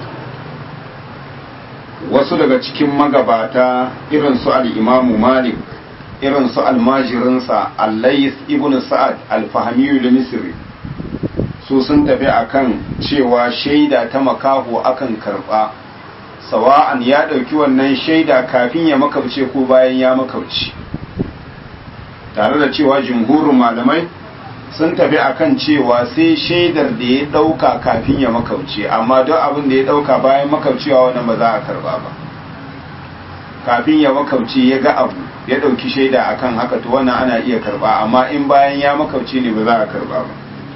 Speaker 1: wasu daga cikin magabata irin su al-imamu malik irin su almajirinsa allais ibn sa'ad al-fahmiyu misri su sun tafi akan cewa shaida ta makaho akan karba sawa'an ya ɗauki wannan shaida kafin ya makauce ko bayan ya makauce tare da cewa jumhurin malamai sun tafi akan cewa sai shaidar da ya ɗauka kafin ya makauce amma don abin da ya ɗauka bayan makaucewa wannan ba za a karba ba kafin ya makauce ya ga abu ya ɗauki shaida akan haka to wannan ana iya karba amma in bayan ya makauce ne ba za a karba ba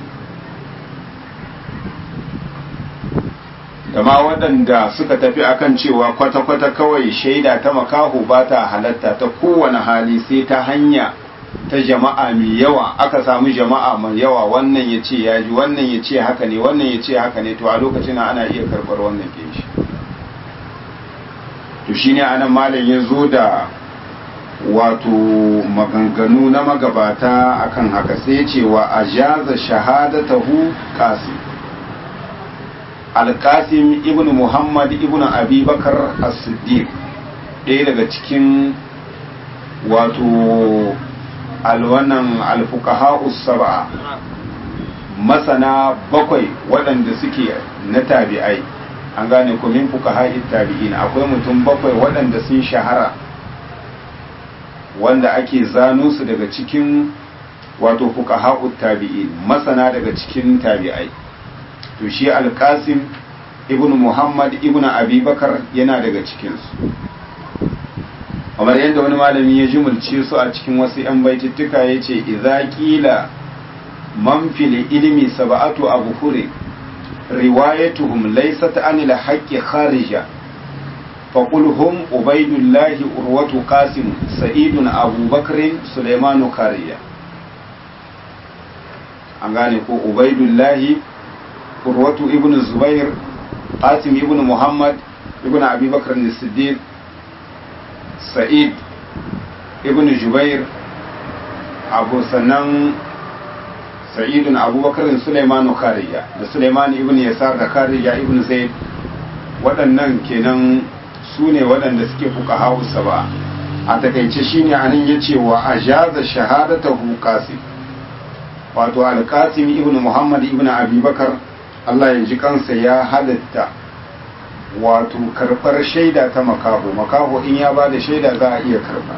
Speaker 1: da ma waɗanda suka tafi akan cewa kwata-kwata kawai shaida ta makaho ba ta halatta ta kowane hali sai ta hanya ta jama'a mai yawa aka samu jama'a mai yawa wannan ya ce ya ji wannan ya ce haka ne wannan ya ce haka ne to a lokacin ana iya karɓar wannan ke shi to shine anan malam ya zo da wato maganganu na magabata akan haka sai ce wa ajaza shahadatahu qasim al-qasim ibn muhammad ibn abi bakar as-siddiq ɗaya daga cikin wato alwanan alfuqaha sab'a masana bakwai waɗanda suke na tabi'ai an gane ku min fuqaha tabi'in akwai mutum bakwai waɗanda sun shahara wanda ake zano su daga cikin wato fuqaha tabi'in masana daga cikin tabi'ai to shi alqasim ibn muhammad ibn abubakar yana daga cikinsu kamar yadda wani malami ya jimulce su a cikin wasu 'yan baitittuka ya ce iza kila man fil ilmi sab'atu abhuri riwayatuhum laysat anil haqqi kharija فقل هم عبيد الله أروة قاسم سعيد أبو بكر سليمان كاريا an gane ko ubaidullahi urwatu ibn zubair qasim ibn muhammad ibn abi bakr siddiq sa'id ibn jubair abu sannan sa'idun abubakar suleimanu kariya da suleiman ibn yasar da kariya ibn zaid waɗannan kenan su ne waɗanda suke fuka hausa ba a takaice shine anan ya ce wa a jaza shahadatahu qasim wato alkasim ibn muhammad ibn abubakar allah ya ji kansa ya halatta wato karɓar shaida ta makaho makaho in ya ba da shaida za a iya karɓa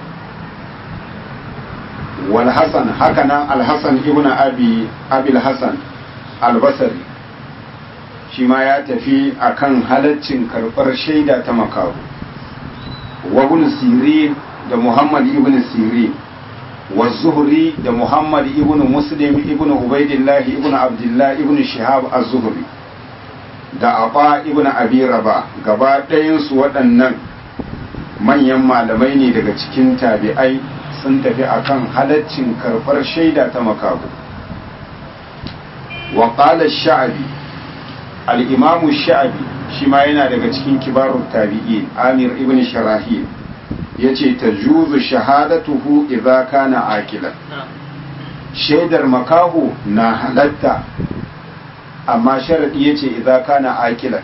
Speaker 1: wal hasan hakanan alhassan ibn abi abil hasan albasari shi ma ya tafi akan halaccin karɓar shaida ta makaho wa ibn sirin da muhammad ibn sirin والزهري ده محمد ابن مسلم ابن عبيد الله ابن عبد الله ابن شهاب الزهري da aba ibn abi raba gaba ɗayansu waɗannan manyan malamai ne daga cikin tabi'ai sun tafi akan halaccin karɓar shaida ta makabu wa qala sha'abi al-imam sha'abi shi ma yana daga cikin kibarut tabi'in amir ibn sharahil ya ce ta juzu shahadatuhu idza kana akilan shaidar makahu na halatta amma sharadi ya ce idza kana akilan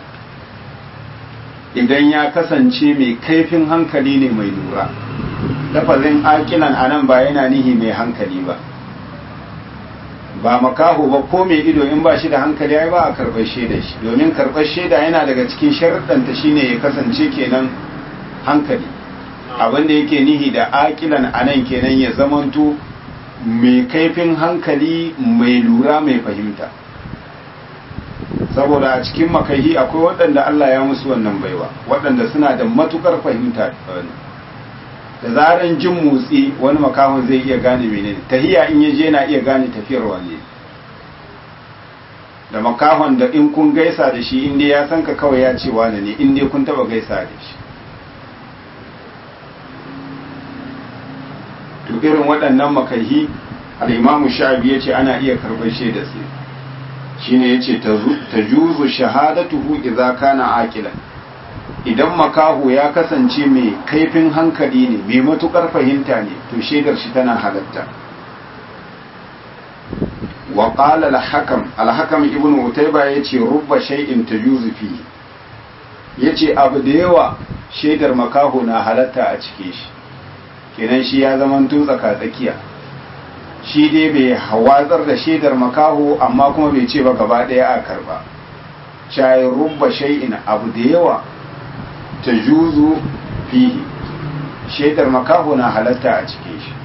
Speaker 1: idan ya kasance mai kaifin hankali ne mai lura lafazin akilan a nan ba yana nihi mai hankali ba ba makaho ba ko mai ido in ba shi da hankali ai ba a karɓar shaida shi domin karɓar shaida yana daga cikin sharaɗanta shine ya kasance kenan hankali abin da yake nihi da akilan a nan kenan ya zamanto mai kaifin hankali mai lura mai fahimta saboda a cikin makahi akwai waɗanda Allah ya musu wannan baiwa waɗanda suna da matukar fahimta da zaran jin motsi wani makahon zai iya gane menene tahiya in ya je na iya gane tafiyar wane da makahon da in kun gaisa da shi inda ya san ka kawai ya ce wane ne inda kun taba gaisa da shi to irin waɗannan makahi al'imamu sha'abi ya ce ana iya karɓar shaida su shine ya ce ta juzu shahadatuhu idza kana aqilan idan makahu ya kasance mai kaifin hankali ne mai matukar fahimta ne to shaidar shi tana halatta wa qala al-hakam al-hakam ibnu utayba yace rubba shay'in tajuzu fi yace abu da yawa shaidar makahu na halatta a cike shi kenan shi ya zama tsaka tsakiya shi dai bai hawatsar da shaidar makaho amma kuma bai ce ba gaba ɗaya a karba shayin rubba shay'in abu da yawa ta juzu fihi shaidar makaho na halatta a cikin shi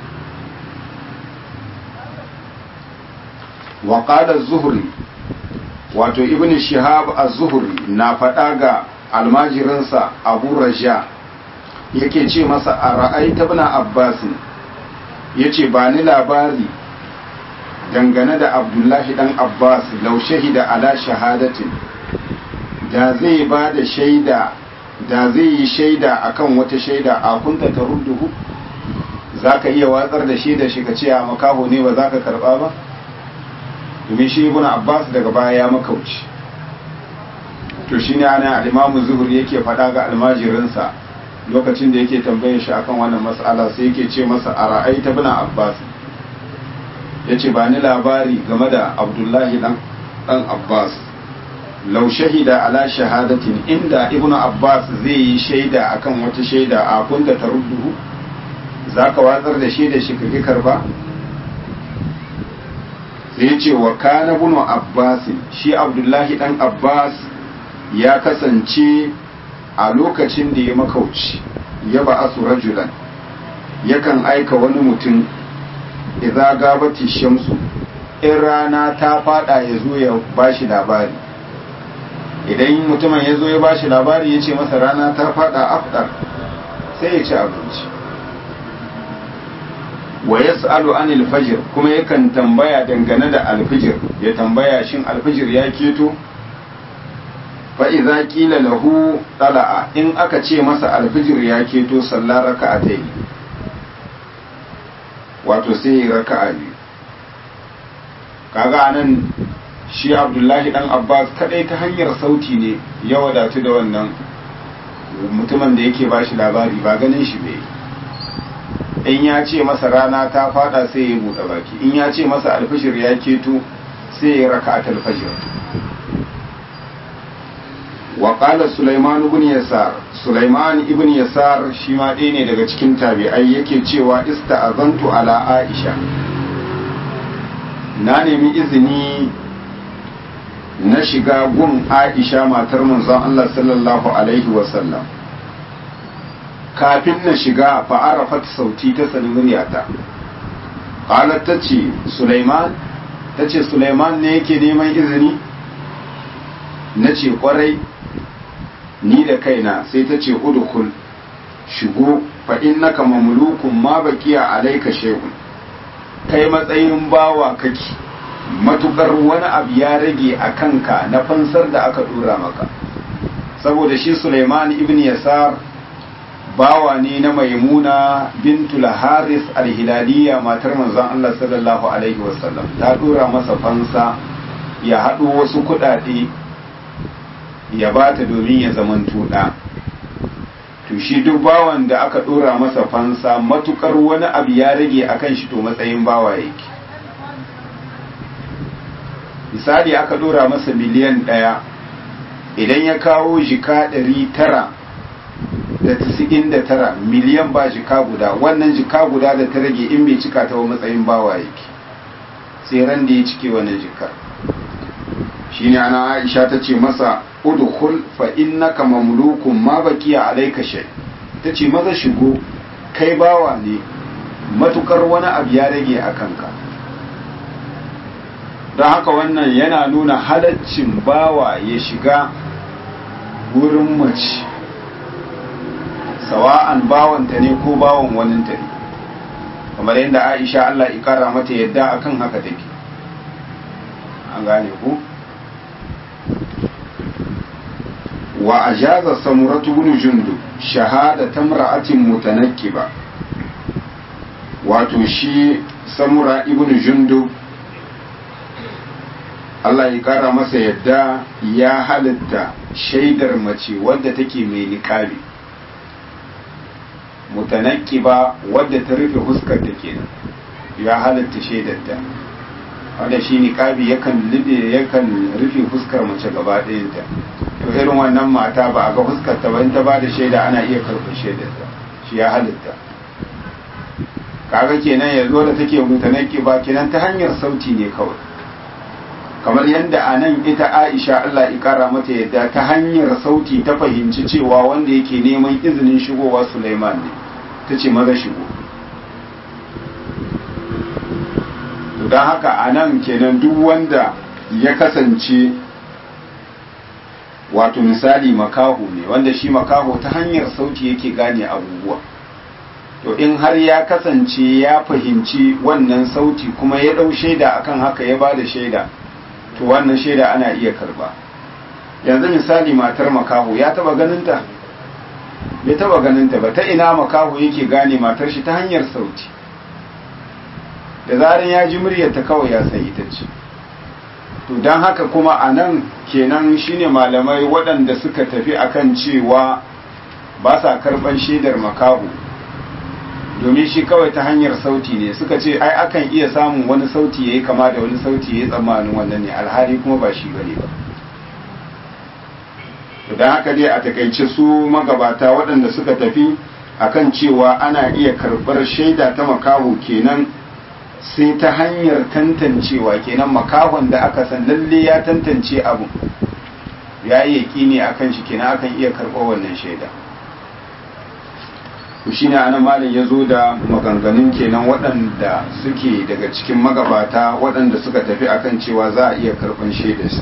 Speaker 1: wa qala zuhri wato ibn shihab az-zuhri na faɗa ga almajirinsa abu raja yake ce masa a ra'aita ibn abbas yace ba ni labari dangane da abdullahi dan abbas law shahida ala shahadatin da zai ba da shaida da zai yi shaida akan wata shaida a kunta ta rudduhu za ka iya watsar da shaida shi ka ce a makaho ne ba za ka karba ba domin shi ibn abbas daga baya ya makauci to shi ne ana alimamu zuhur yake faɗa ga almajirinsa lokacin da yake tambayar shi akan wannan mas'ala sai yake ce masa a ra'aita ibn abbas ya ce ba ni labari game da abdullahi dan abbas lau shahida ala shahadatin inda ibnu abbas zai yi shaida akan wata shaida a kunta ta rudduhu za ka watsar da shaida shi kake karba sai ce wa kana ibnu abbas shi abdullahi dan abbas ya kasance a lokacin da ya makauci ya ba asu rajulan yakan aika wani mutum idza gabati shamsu in rana ta fada ya zo ya bashi labari idan mutumin ya zo ya bashi labari ya ce masa rana ta fada afdar sai ya ci abinci wa yas'alu anil fajr kuma yakan tambaya dangane da alfijir ya tambaya shin alfijir ya keto fa idza qila lahu tala'a in aka ce masa alfijir ya keto sallar raka'atayn wato sai ya raka'a biyu kaga anan shi abdullahi dan abbas kadai ta hanyar sauti ne ya wadatu da wannan mutumin da yake bashi labari ba ganin shi bai in ya ce masa rana ta fada sai ya buɗe baki in ya ce masa alfashir ya keto sai ya raka a talfashir wa qala sulaiman ibn yasar sulaiman ibn yasar shi ma ɗaya ne daga cikin tabi'ai yake cewa ista'azantu ala aisha na nemi izini na shiga gun aisha matar manzon Allah sallallahu alaihi wasallam kafin na shiga fa'arafat sauti ta sani muryata qalat tace Sulaiman tace Sulaiman ne yake neman izini nace kwarai ni da kaina sai tace udkhul shigo fa innaka mamlukun ma baqiya alayka shay'un kai matsayin bawa kake matukar wani abu ya rage a kanka na fansar da aka dora maka saboda shi Sulaiman ibn Yasar bawa ne na maimuna bintul haris alhilaliya matar manzon Allah sallallahu alaihi wasallam ta dora masa fansa ya haɗo wasu kuɗaɗe ya bata domin ya zaman tuɗa to shi duk bawan da aka dora masa fansa matukar wani abu ya rage akan shi to matsayin bawa yake misali aka dora masa miliyan ɗaya idan ya kawo jika ɗari tara da tasi'in da tara miliyan ba jika guda wannan jika guda da ta rage in bai cika ta wa matsayin bawa yake sai ran da ya cike wannan jikar shine ana aisha ta ce masa udkhul fa innaka mamlukun ma baqiya alayka shay ta ce maza shigo kai bawa ne matukar wani abu ya rage a kanka don haka wannan yana nuna halaccin bawa ya shiga wurin mace sawa'an bawanta ne ko bawan waninta ne kamar yadda aisha Allah ikara mata yadda akan haka take an gane ku wa ajaza samuratu bin jundu shahada tamra'atin mutanakkiba wato shi samura ibn jundu Allah ya kara masa yadda ya halitta shaidar mace wadda take mai niƙabi mutanakkiba wadda ta rufe huskar ta kenan ya halitta shaidarta wanda shi niƙabi yakan libe yakan rufe fuskar mace gaba ɗayanta to irin wannan mata ba a ga fuskar ta ba in ta ba da shaida ana iya karɓar shaidarta shi ya halitta kaga kenan yanzu da take mutanaki ba kenan ta hanyar sauti ne kawai kamar yadda a nan ita aisha Allah ikara mata yadda ta hanyar sauti ta fahimci cewa wanda yake neman izinin shigowa Sulaiman ne ta ce maza shigo don haka a nan kenan duk wanda ya kasance wato misali makaho ne wanda shi makaho ta hanyar sauti yake gane abubuwa to in har ya kasance ya fahimci wannan sauti kuma ya ɗau shaida akan haka ya ba da shaida to wannan shaida ana iya karba yanzu misali matar makaho ya taba ganinta bai taba ganinta ba ta ina makaho yake gane matar shi ta hanyar sauti da zaran ya ji muryarta kawai ya san ita ce to don haka kuma a nan kenan shine malamai waɗanda suka tafi akan cewa ba sa karɓar shaidar makaho domin shi kawai ta hanyar sauti ne suka ce ai akan iya samun wani sauti ya yi kama da wani sauti ya yi tsammanin wannan ne alhali kuma ba shi bane ba don haka dai a takaice su magabata waɗanda suka tafi akan cewa ana iya karɓar shaida ta makaho kenan sai ta hanyar tantancewa kenan makahon da aka san lalle ya tantance abu ya yi yaƙini akan shi kenan akan iya karɓar wannan shaida to shine anan malam ya zo da maganganun kenan waɗanda suke daga cikin magabata waɗanda suka tafi akan cewa za a iya karɓan shaidarsa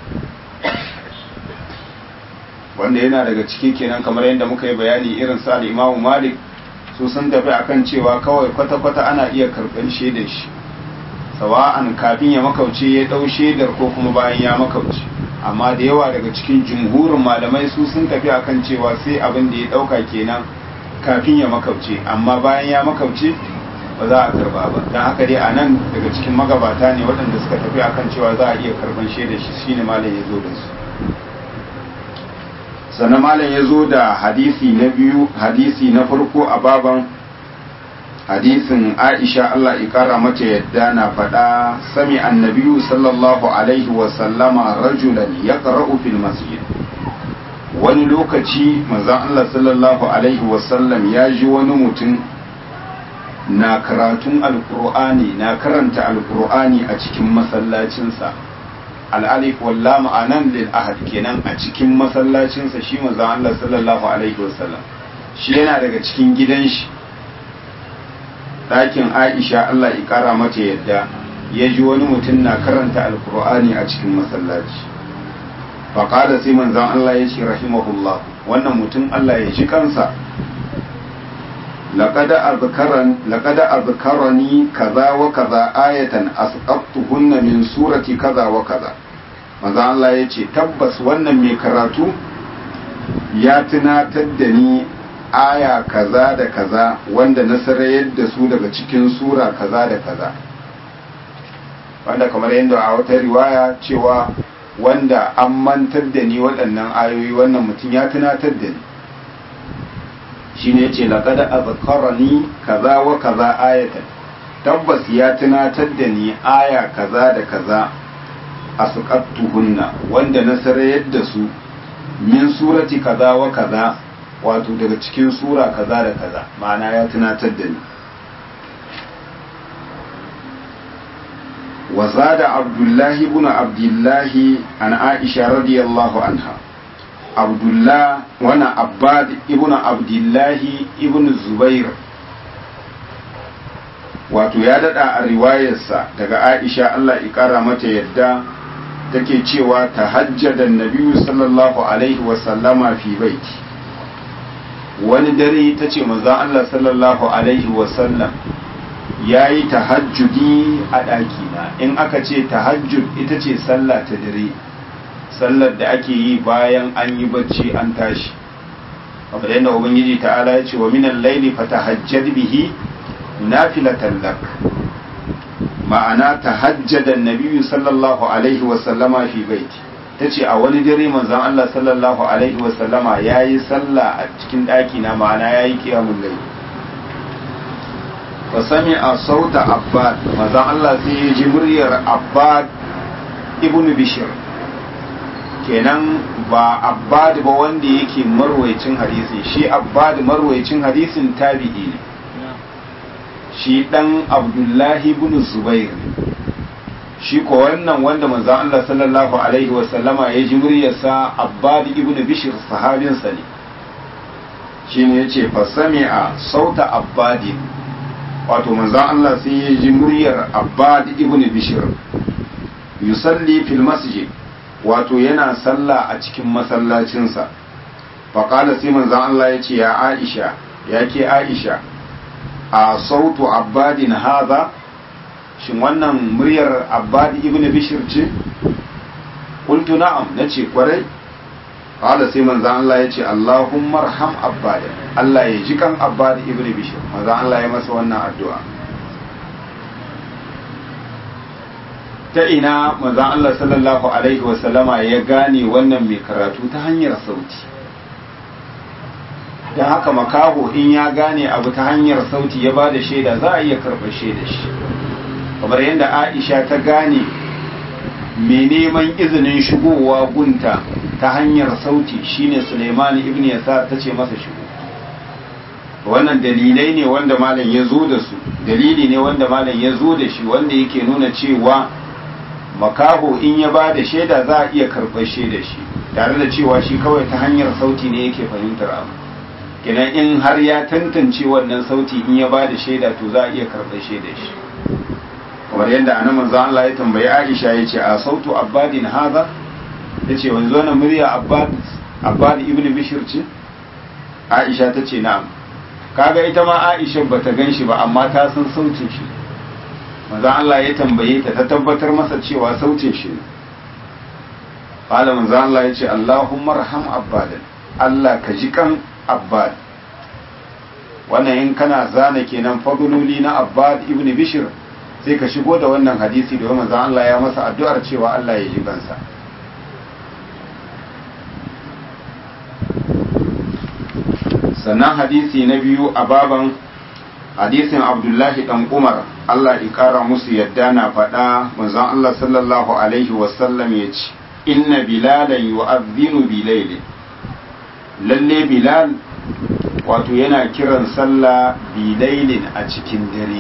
Speaker 1: wanda yana daga ciki kenan kamar yadda muka yi bayani irin sa imamu malik su sun tafi akan cewa kawai kwata-kwata ana iya karɓan shaidar shi sawa'an kafin ya makauce ya ɗau shaidar ko kuma bayan ya makauce amma da yawa daga cikin jumhurin malamai su sun tafi akan cewa sai abin da ya ɗauka kenan kafin ya makauce amma bayan ya makauce ba za a karba ba don haka dai a nan daga cikin magabata ne waɗanda suka tafi akan cewa za a iya karban shaida shi shine malam ya zo da su sannan malam ya zo da hadisi na biyu hadisi na farko a baban hadisin aisha Allah ikara mata yadda na faɗa sami annabiyu sallallahu alaihi wasallama rajulan ya fil masjid wani lokaci manzon Allah sallallahu alaihi wasallam ya ji wani mutum na karatun alkur'ani na karanta alkur'ani a cikin masallacinsa al'alif walla ma'anan lil ahad kenan a cikin masallacinsa shi manzon Allah sallallahu alaihi wasallam shi yana daga cikin gidan shi ɗakin Aisha Allah ya ƙara mata yadda ya ji wani mutum na karanta alkur'ani a cikin masallaci faƙada sai manzan Allah ya ce rahimahullah wannan mutum Allah ya ji kansa laƙada azkarani kaza wa kaza ayatan asqattuhunna min surati kaza wa kaza manzan Allah ya ce tabbas wannan mai karatu ya tunatar da ni aya kaza da kaza wanda na sarayar da su daga cikin sura kaza da kaza wanda kamar yadda a wata riwaya cewa wanda an mantar da ni waɗannan ayoyi wannan mutum ya tunatar da ni shi ne ce laƙada a zakarani kaza wa kaza ayatan tabbas ya tunatar da ni aya kaza da kaza a suƙattuhunna wanda na sarayar da su min surati kaza wa kaza wato daga cikin sura kaza da kaza ma'ana ya tunatar da ni وزاد عبد الله بن عبد الله عن عائشة رضي الله عنها عبد الله وانا عباد ابن عبد الله ابن الزبير wato ya dada a riwayarsa daga Aisha Allah ikara mata yadda take cewa tahajjada nabiyu sallallahu alaihi wa sallama fi baiti wani dare tace manzon Allah sallallahu alaihi wa sallam ya yi tahajjudi a ɗakina in aka ce tahajjud ita ce sallah ta dare sallar da ake yi bayan an yi bacci an tashi kamar yadda ubangiji ta'ala ya ce wa minan laili fatahajjad bihi nafilatan lak ma'ana tahajjada nabiyyu sallallahu alaihi wa sallama fi baiti tace a wani dare manzon Allah sallallahu alaihi wa sallama yayi sallah a cikin ɗakina ma'ana yayi qiyamul layl fa sami a sauta abbad mazan Allah sai ya ji muryar abbad ibn bishir kenan ba abbad ba wanda yake marwaicin hadisi shi abbad marwaicin hadisin tabi'i ne shi dan abdullahi ibn zubair shi ko wannan wanda manzo Allah sallallahu alaihi wa sallama ya ji muryarsa abbad ibn bishr sahabinsa ne shine yace fa sami'a sauta abbadin wato manzo Allah sai ya ji muryar abbad ibn bishr yusalli fil masjid wato yana sallah a cikin masallacinsa faƙala sai manzan Allah ya ce ya aisha ya ke aisha a sautu abbadin haza shin wannan muryar abbadi ibn bishir ce kuntu na'am na ce kwarai ƙala sai manzan Allah ya ce Allahumma arham abbadin Allah ya ji kan abbadi ibn bishir manzan Allah ya masa wannan addu'a ta ina manzan Allah sallallahu alaihi wasallama ya gane wannan mai karatu ta hanyar sauti da haka makaho in ya gane abu ta hanyar sauti ya ba da shaida za a iya karɓar shaida shi kamar yadda aisha ta gane mai neman izinin shigowa gunta ta hanyar sauti shine suleiman ibn yasar ta ce masa shigo wannan dalilai ne wanda malam ya zo da su dalili ne wanda malam ya zo da shi wanda yake nuna cewa makaho in ya ba da shaida za a iya karɓar shaida shi tare da cewa shi kawai ta hanyar sauti ne yake fahimtar abu kenan in har ya tantance wannan sauti in ya ba da shaida to za a iya karɓar shaida shi kamar yadda anan manzo Allah ya tambayi Aisha ya ce a sautu abbadin haza ya ce wanzu wannan murya abbad abbad ibn bishir ce Aisha ta ce na'am kaga ita ma Aisha bata gan shi ba amma ta san sautin shi manzo Allah ya tambaye ta ta tabbatar masa cewa sautin shi ne qala manzo Allah ya ce Allahumma arham abbadan Allah ka ji kan abbad wannan in kana zana kenan fadloli na abbad ibn bishr sai ka shigo da wannan hadisi da manzo Allah ya masa addu'ar cewa Allah ya ji kansa sannan hadisi na biyu a baban hadisin abdullahi dan umar Allah ya kara musu yadda na faɗa manzon Allah sallallahu alaihi wasallam ya ce inna bilalan yu'adhdhinu bilailin lalle bilal wato yana kiran sallah bilailin a cikin dare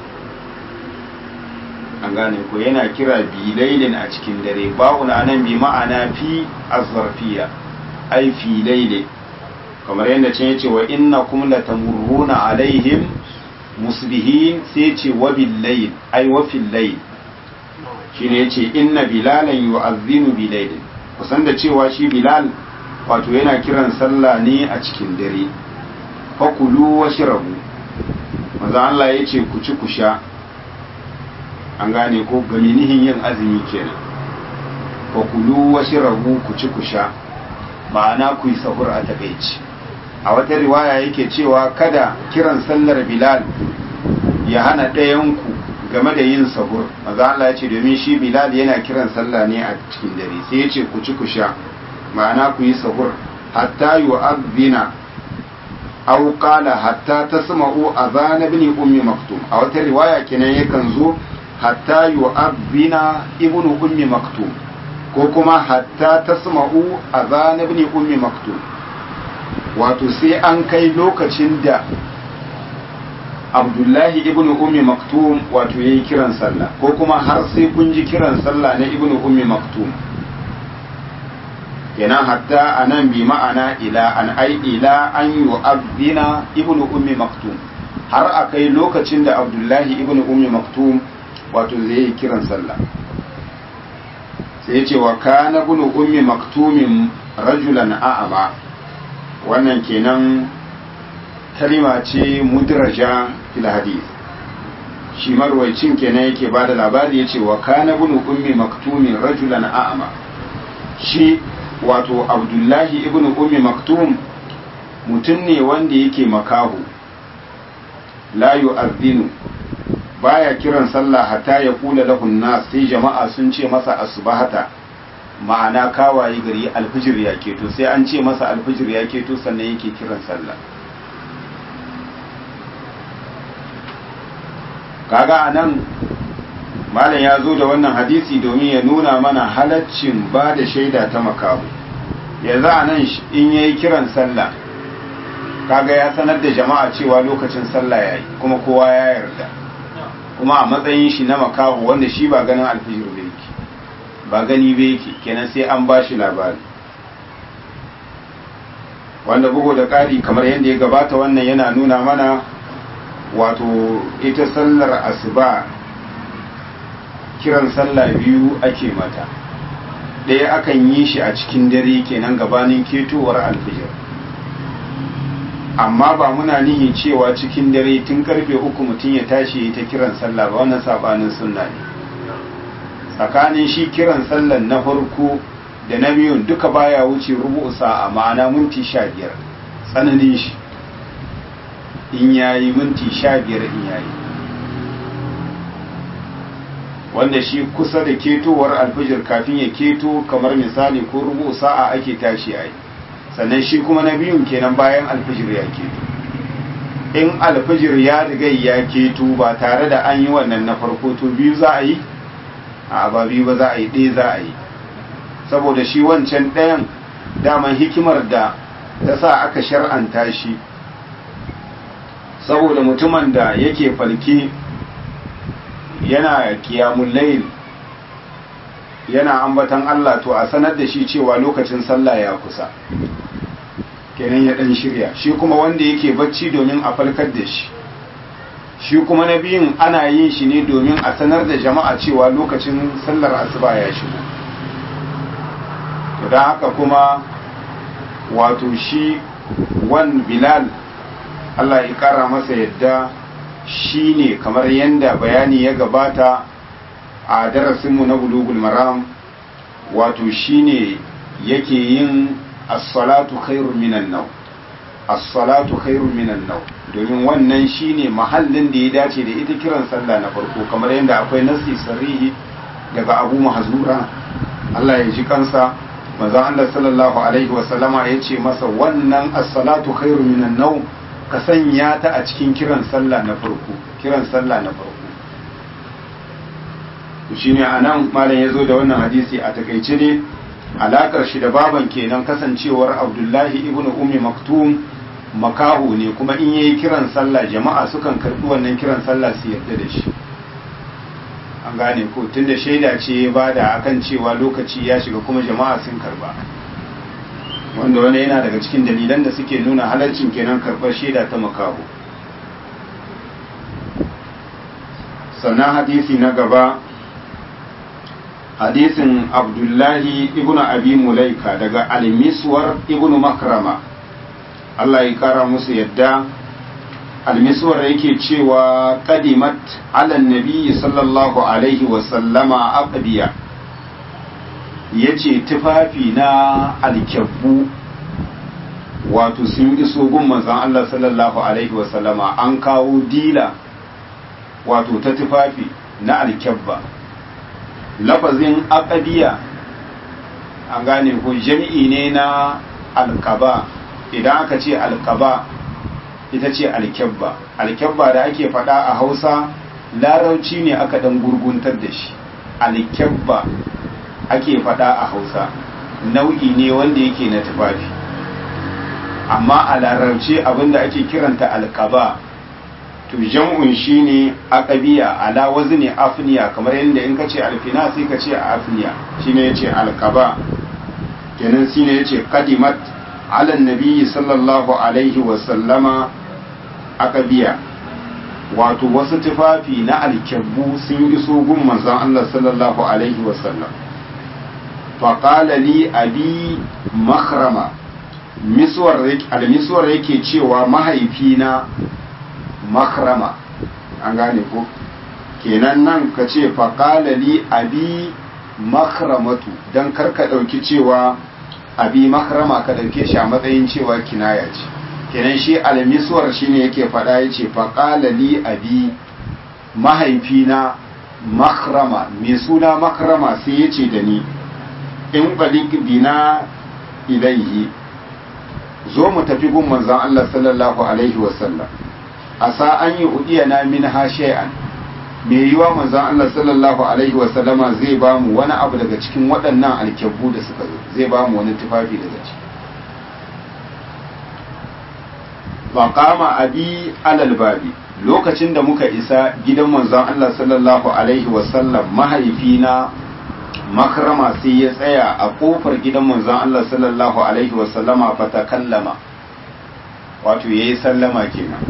Speaker 1: an gane ko yana kira bilailin a cikin dare ba'un anan bi ma'ana fi azarfiya ai fi lailin kamar yadda can yace wa innakum latamurruna alaihim musbihin sai ce wa billayl ai wa fil layl shine yace inna bilalan yu'adhdhinu bilayl kusan da cewa shi bilal wato yana kiran sallah ne a cikin dare fakulu washrabu manzo Allah yace ku ci ku sha an gane ko gaminihin yin azumi kenan fakulu washrabu ku ci ku sha ma'ana ku yi sahur a takaici a wata riwaya yake cewa kada kiran sallar bilal ya hana ɗayanku game da yin sahur maza Allah ya ce domin shi bilal yana kiran sallah ne a cikin dare sai ya ce ku ci ku sha ma'ana ku yi sahur hatta yu'adhdhina aw qala hatta tasma'u adhan ibn ummi maktum a wata riwaya kenan yakan zo hatta yu'adhdhina ibn ummi maktum ko kuma hatta tasma'u adhan ibn ummi maktum wato sai an kai lokacin da abdullahi ibn ummi maktum wato ya yi kiran sallah ko kuma har sai kun ji kiran sallah na ibn ummi maktum kenan hatta a nan bi ma'ana ila an ai ila an yi abdina ibn ummi maktum har a kai lokacin da abdullahi ibn ummi maktum wato zai yi kiran sallah sai ya ce wa kana ibn ummi maktumin rajulan a'ama wannan kenan kalima ce mudraja fil hadith shi marwaicin kenan yake ba da labari ya ce wa kana bin ummi maktumin rajulan a'ama shi wato abdullahi ibn ummi maktum mutum ne wanda yake makahu la yu'adhdhinu baya kiran sallah hatta ya kula lahun nas sai jama'a sun ce masa asbahata ma'ana kawaye gari alfijir ya keto sai an ce masa alfijir ya keto sannan yake kiran sallah kaga anan malam ya zo da wannan hadisi domin ya nuna mana halaccin ba da shaida ta makamu yanzu a nan in ya yi kiran sallah kaga ya sanar da jama'a cewa lokacin sallah yayi kuma kowa ya yarda kuma a matsayin shi na makahu wanda shi ba ganin alfijir ba yake ba gani ba yake kenan sai an ba shi labari wanda bugu da ƙari kamar yadda ya gabata wannan yana nuna mana wato ita sallar asuba kiran sallah biyu ake mata ɗaya akan yi shi a cikin dare kenan gabanin ketowar alfijir amma ba muna nihi cewa cikin dare tun karfe uku mutum ya tashi ta kiran sallah ba wannan sabanin sunna ne tsakanin shi kiran sallah na farko da na biyun duka baya wuce rubu sa'a ma'ana minti sha biyar tsananin shi in yayi minti sha biyar in yayi wanda shi kusa da ketowar alfijir kafin ya keto kamar misali ko rubu sa'a ake tashi a yi sannan shi kuma na biyun kenan bayan alfijir ya keto in alfijir ya riga ya keto ba tare da an yi wannan na farko to biyu za a yi a ba biyu ba za a yi ɗaya za a yi saboda shi wancan ɗayan daman hikimar da ta sa aka shar'anta shi saboda mutumin da yake falke yana kiyamun layl yana ambatan Allah to a sanar da shi cewa lokacin sallah ya kusa kenan ya dan shirya shi kuma wanda yake bacci domin a falkar da shi shi kuma na biyun ana yin shi ne domin a sanar da jama'a cewa lokacin sallar asuba ya shigo to don haka kuma wato shi wan bilal Allah ya kara masa yadda shi ne kamar yadda bayani ya gabata a darasinmu na bulugul maram wato shi ne yake yin as-salatu khairun minan nau as-salatu khairun minan nau domin wannan shi ne mahallin da ya dace da ita kiran sallah na farko kamar yadda akwai nasi sarihi daga abu mahzura Allah ya ji kansa manzon Allah sallallahu alaihi wa sallama ya ce masa wannan as-salatu khairun minan nau ka sanya ta a cikin kiran sallah na farko kiran sallah na farko shi ne a nan malam ya zo da wannan hadisi a takaice ne alakar shi da baban kenan kasancewar abdullahi ibn ummi maktum makaho ne kuma in yayi kiran sallah jama'a sukan karbi wannan kiran sallah su yarda da shi an gane ko tunda shaida ce ya bada akan cewa lokaci ya shiga kuma jama'a sun karba wanda wani yana daga cikin dalilan da suke nuna halarcin kenan karɓar shaida ta makaho sannan hadisi na gaba hadisin abdullahi ibn abi mulaika daga almiswar ibn makrama Allah ya kara musu yadda almiswar yake cewa kadimat ala nabi sallallahu alaihi wasallama aqdiya ya ce tufafi na alkyabbu wato sun iso gun manzan Allah sallallahu Alaihi wasallama an kawo dila wato ta tufafi na alkyabba lafazin akadiya an gane ko jami'i ne na alkaba idan aka ce alkaba ita ce alkyabba alkyabba da ake faɗa a hausa larauci ne aka ɗan gurguntar da shi alkyabba ake faɗa a hausa nau'i ne wanda yake na tufafi amma a larabci abinda ake kiranta alkaba to jam'un shine aqabiya ala wazni afniya kamar yadda in kace alfina sai kace afniya shine yace alkaba kenan shine yace qadimat ala nabiyyi sallallahu alaihi wa sallama aqabiya wato wasu tufafi na alkyabbu sun iso gun manzon Allah sallallahu alaihi wa sallam faƙala li abi makrama almisuwar yake cewa mahaifina makrama an gane ko kenan nan ka ce faƙala li abi makramatu don karka ɗauki cewa abi makrama ka ɗauke shi a matsayin cewa kinaya ce kenan shi almisuwar shi ne yake faɗa ya ce faƙala li abi mahaifina makrama mai suna makrama sai ya ce da ni in balik bina ilaihi zo mu tafi gun manzon Allah sallallahu alaihi wasallam asa an yi udiyana min ha shay'an me yiwa manzon Allah sallallahu alaihi wasallama zai ba mu wani abu daga cikin waɗannan alkyabbu da suka zo zai ba mu wani tufafi daga ciki faqama abi alal babi lokacin da muka isa gidan manzon Allah sallallahu alaihi wasallam mahaifina makrama sai ya tsaya a kofar gidan manzon Allah sallallahu alaihi wasallama fa takallama wato yayi sallama kenan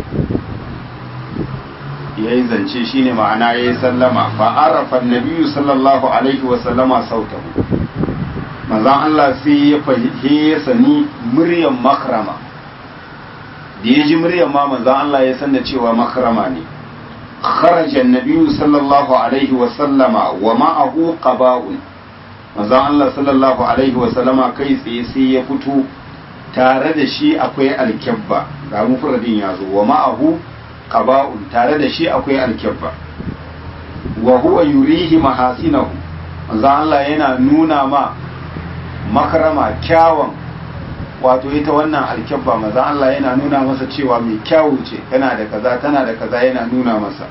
Speaker 1: yayi zance shine ma'ana yayi sallama fa arafa annabiyyu sallallahu alaihi wasallama sautahu manzon Allah sai ya fahimce sani muryan makrama da ya ji muryar ma manzon Allah ya san da cewa makrama ne kharaja annabiyyu sallallahu alaihi wa sallama wa ma'ahu qaba'un manzon Allah sallallahu alaihi wa sallama kai tsaye sai ya fito tare da shi akwai alkabba ga mufradin ya zo wa ma'ahu qaba'un tare da shi akwai alkabba wa huwa yurihi mahasinahu manzon Allah yana nuna ma makrama kyawun wato ita wannan alkyabba maza Allah yana nuna masa cewa mai kyawu ce tana da kaza tana da kaza yana nuna masa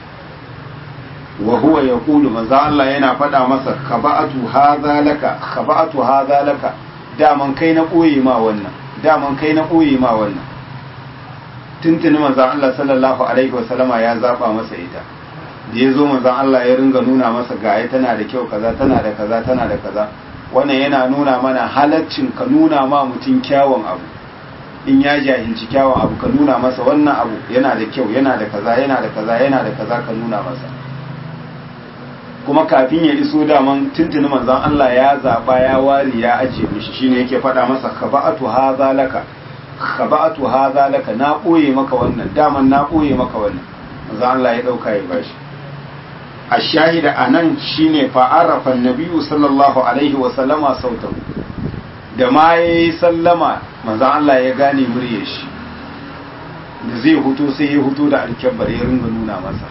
Speaker 1: wa huwa yaqulu maza Allah yana faɗa masa khaba'atu hadha laka khaba'atu hadha laka daman kai na koyi ma wannan daman kai na koyi ma wannan tuntuni maza Allah sallallahu alaihi wasallama ya zaba masa ita da ya zo maza Allah ya ringa nuna masa gaya tana da kyau kaza tana da kaza tana da kaza wannan yana nuna mana halaccin ka nuna ma mutum kyawun abu in ya jahilci kyawun abu ka nuna masa wannan abu yana da kyau yana da kaza yana da kaza yana da kaza ka nuna masa kuma kafin ya iso daman tuntuni manzon Allah ya zaba ya wari ya ajiye mishi shine yake faɗa masa khaba'atu hadha laka khaba'atu hadha laka na boye maka wannan daman na boye maka wannan manzon Allah ya dauka ya bashi الشاهد anan shine fa'arafa annabiyyu sallallahu alaihi wa sallama sautahu da ma yayi sallama manzon Allah ya gane muryar shi da zai huto sai ya huto da alkabbar ya ringa nuna masa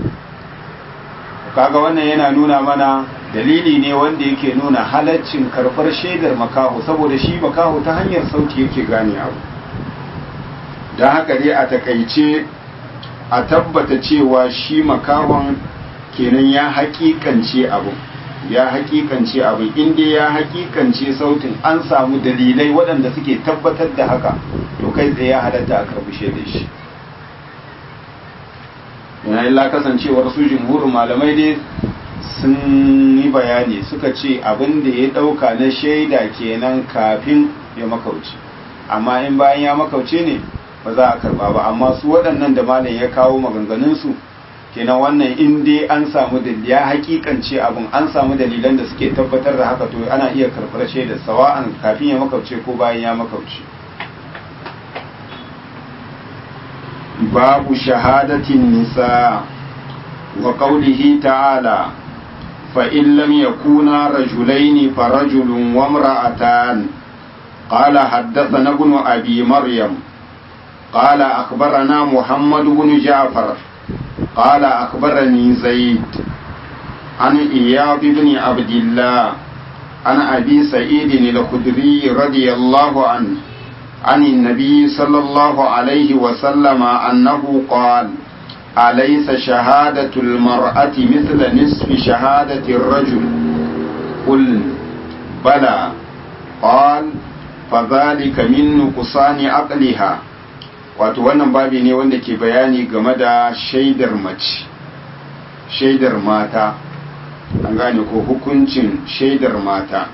Speaker 1: kaga wannan yana nuna mana dalili ne wanda yake nuna halaccin karbar shaidar makaho saboda shi makaho ta hanyar sauti yake gane abu don haka dai a takaice a tabbata cewa shi makahon kenan ya hakikance abu ya hakikance abu inda ya hakikance sautin an samu dalilai waɗanda suke tabbatar da haka to kai tsaye ya halatta a karbushe da shi yana illa kasancewar su jumhurin malamai dai sun yi bayani suka ce abin da ya ɗauka na shaida kenan kafin ya makauce amma in bayan ya makauce ne ba za a karba ba amma su waɗannan da malam ya kawo maganganunsu kenan wannan in dai an samu da ya hakikance abin an samu dalilan da suke tabbatar da haka to ana iya karɓar shaidar sawa'an kafin ya makauce ko bayan ya makauce babu shahadatin nisa wa qawlihi ta'ala fa in lam yakuna rajulaini fa rajulun wa imra'atan qala haddathana ibn abi maryam قال أخبرنا محمد بن جعفر قال أخبرني زيد عن إياض بن عبد الله عن أبي سعيد الخدري رضي الله عنه عن النبي صلى الله عليه وسلم أنه قال أليس شهادة المرأة مثل نصف شهادة الرجل قل بلى قال فذلك من نقصان عقلها wato wannan babi ne wanda ke bayani game da shaidar mace shaidar mata an gane ko hukuncin shaidar mata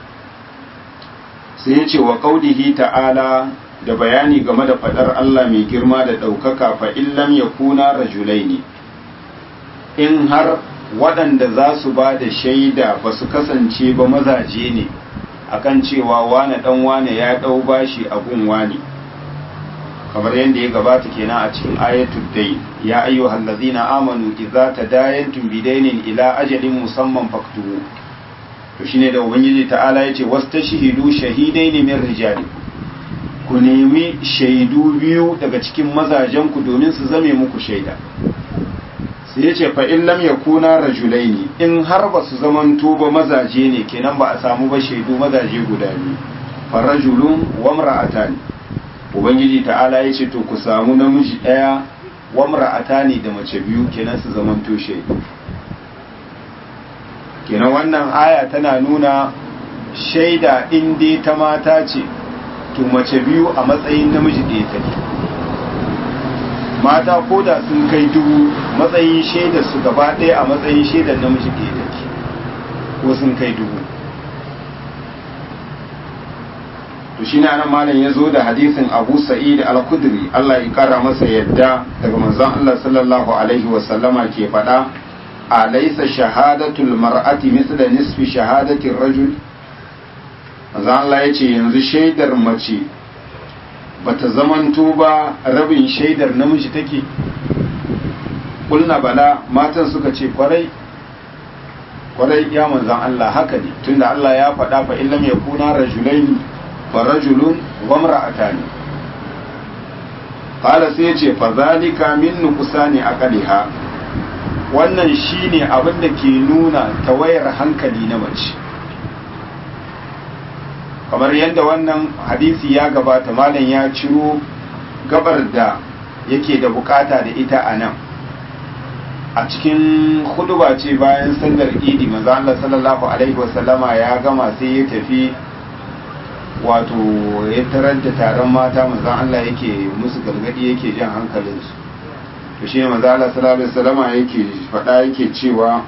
Speaker 1: sai ya ce wa kaudihi ta'ala da bayani game da fadar Allah mai girma da ɗaukaka fa illam ya kuna rajulai ne in har waɗanda za su ba da shaida ba su kasance ba mazaje ne akan cewa wane ɗan wane ya ɗau bashi a gun wane kamar yadda ya gabata kenan a cikin ayatul dai ya ayyuhal ladzina amanu idza tadayantum bidainin ila ajalin musamman faktubu to shine da ubangiji ta'ala yace wastashhidu shahidaini min rijali ku nemi shaidu biyu daga cikin mazajen ku domin su zame muku shaida sai yace fa in lam yakuna rajulaini in har ba su zamanto ba mazaje ne kenan ba a samu ba shaidu mazaje guda biyu fa rajulun wa imra'atani ubangiji ta'ala ya ce to ku samu namiji ɗaya wamra'ata ne da mace biyu kenan su zaman toshe kenan wannan aya tana nuna shaida in dai ta mata ce to mace biyu a matsayin namiji ɗaya take mata ko da sun kai dubu matsayin shaidar su gaba ɗaya a matsayin shaidar namiji ɗaya take ko sun kai dubu to shi ne anan malam ya zo da hadisin abu sa'id al-kudri Allah ya kara masa yadda daga manzon Allah sallallahu alaihi wa sallama ke faɗa alaysa shahadatul mar'ati mithla nisfi shahadati rajul manzon Allah ya ce yanzu shaidar mace bata zamanto ba rabin shaidar namiji take kulna bala matan suka ce kwarai kwarai ya manzon Allah haka ne tunda Allah ya faɗa fa illam yakuna rajulaini farajulun wa mar'atani qala sai yace fa zalika min nuqsani aqliha wannan shine abin da ke nuna tawayar hankali na mace kamar yadda wannan hadisi ya gabata malam ya ciro gabar da yake da bukata da ita a nan a cikin huduba ce bayan sallar idi manzo Allah sallallahu alaihi wasallama ya gama sai ya tafi wato ya tarar da taron mata manzo Allah yake musu gargadi yake jan hankalinsu to shi ne manzo Allah sallallahu alaihi wasallama yake faɗa yake cewa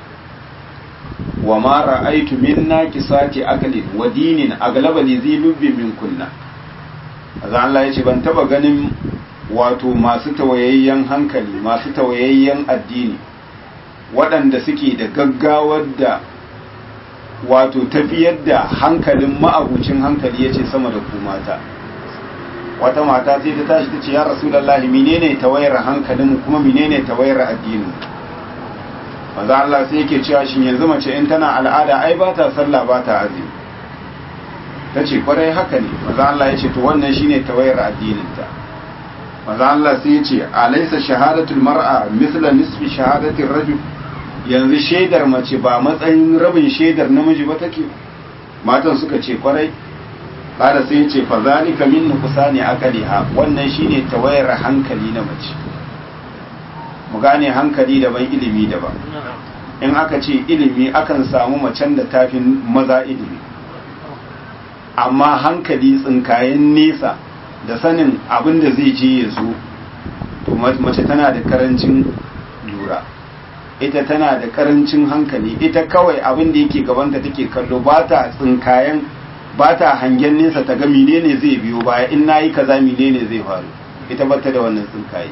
Speaker 1: wa ma ra'aytu min naqisati aqlin wa dinin aglaba li zilubbi min kunna manzo Allah yace ban taba ganin wato masu tawayayyen hankali masu tawayayyen addini waɗanda suke da gaggawar da wato tafiyar da hankalin ma'abucin hankali ya ce sama da ku mata wata mata sai ta tashi ta ce ya rasulallahi menene tawayar hankalin kuma menene tawayar addinin maza Allah sai yake cewa shin yanzu mace in tana al'ada ai ba ta sallah ba ta azumi ta ce kwarai haka ne maza Allah ya ce to wannan shine tawayar addininta maza Allah sai ya ce alaisa shahadatul mar'a misla nisfi shahadatir rajul yanzu shaidar mace ba matsayin rabin shaidar namiji ba take matan suka ce kwarai kada sai ya ce fa zalika min nuqsani aqliha wannan shine tawayar hankali na mace mu gane hankali daban ilimi daban in aka ce ilimi akan samu macen da tafin maza ilimi amma hankali tsinkayen nesa da sanin abin da zai je ya zo to mace tana da karancin lura ita tana da karancin hankali ita kawai abin da yake gabanta take kallo ba ta tsinkayen ba ta hangen nesa ta ga menene zai biyo baya in nayi kaza menene zai faru ita bata da wannan tsinkaye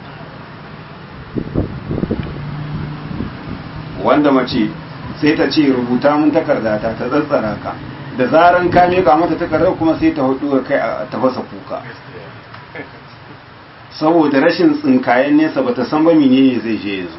Speaker 1: wanda mace sai ta ce rubuta mun takarda ta ta tsatsara ka da zaran ka mika mata takardar kuma sai ta hudu kai a tafasa kuka saboda rashin tsinkayen nesa bata san ba menene zai je yanzu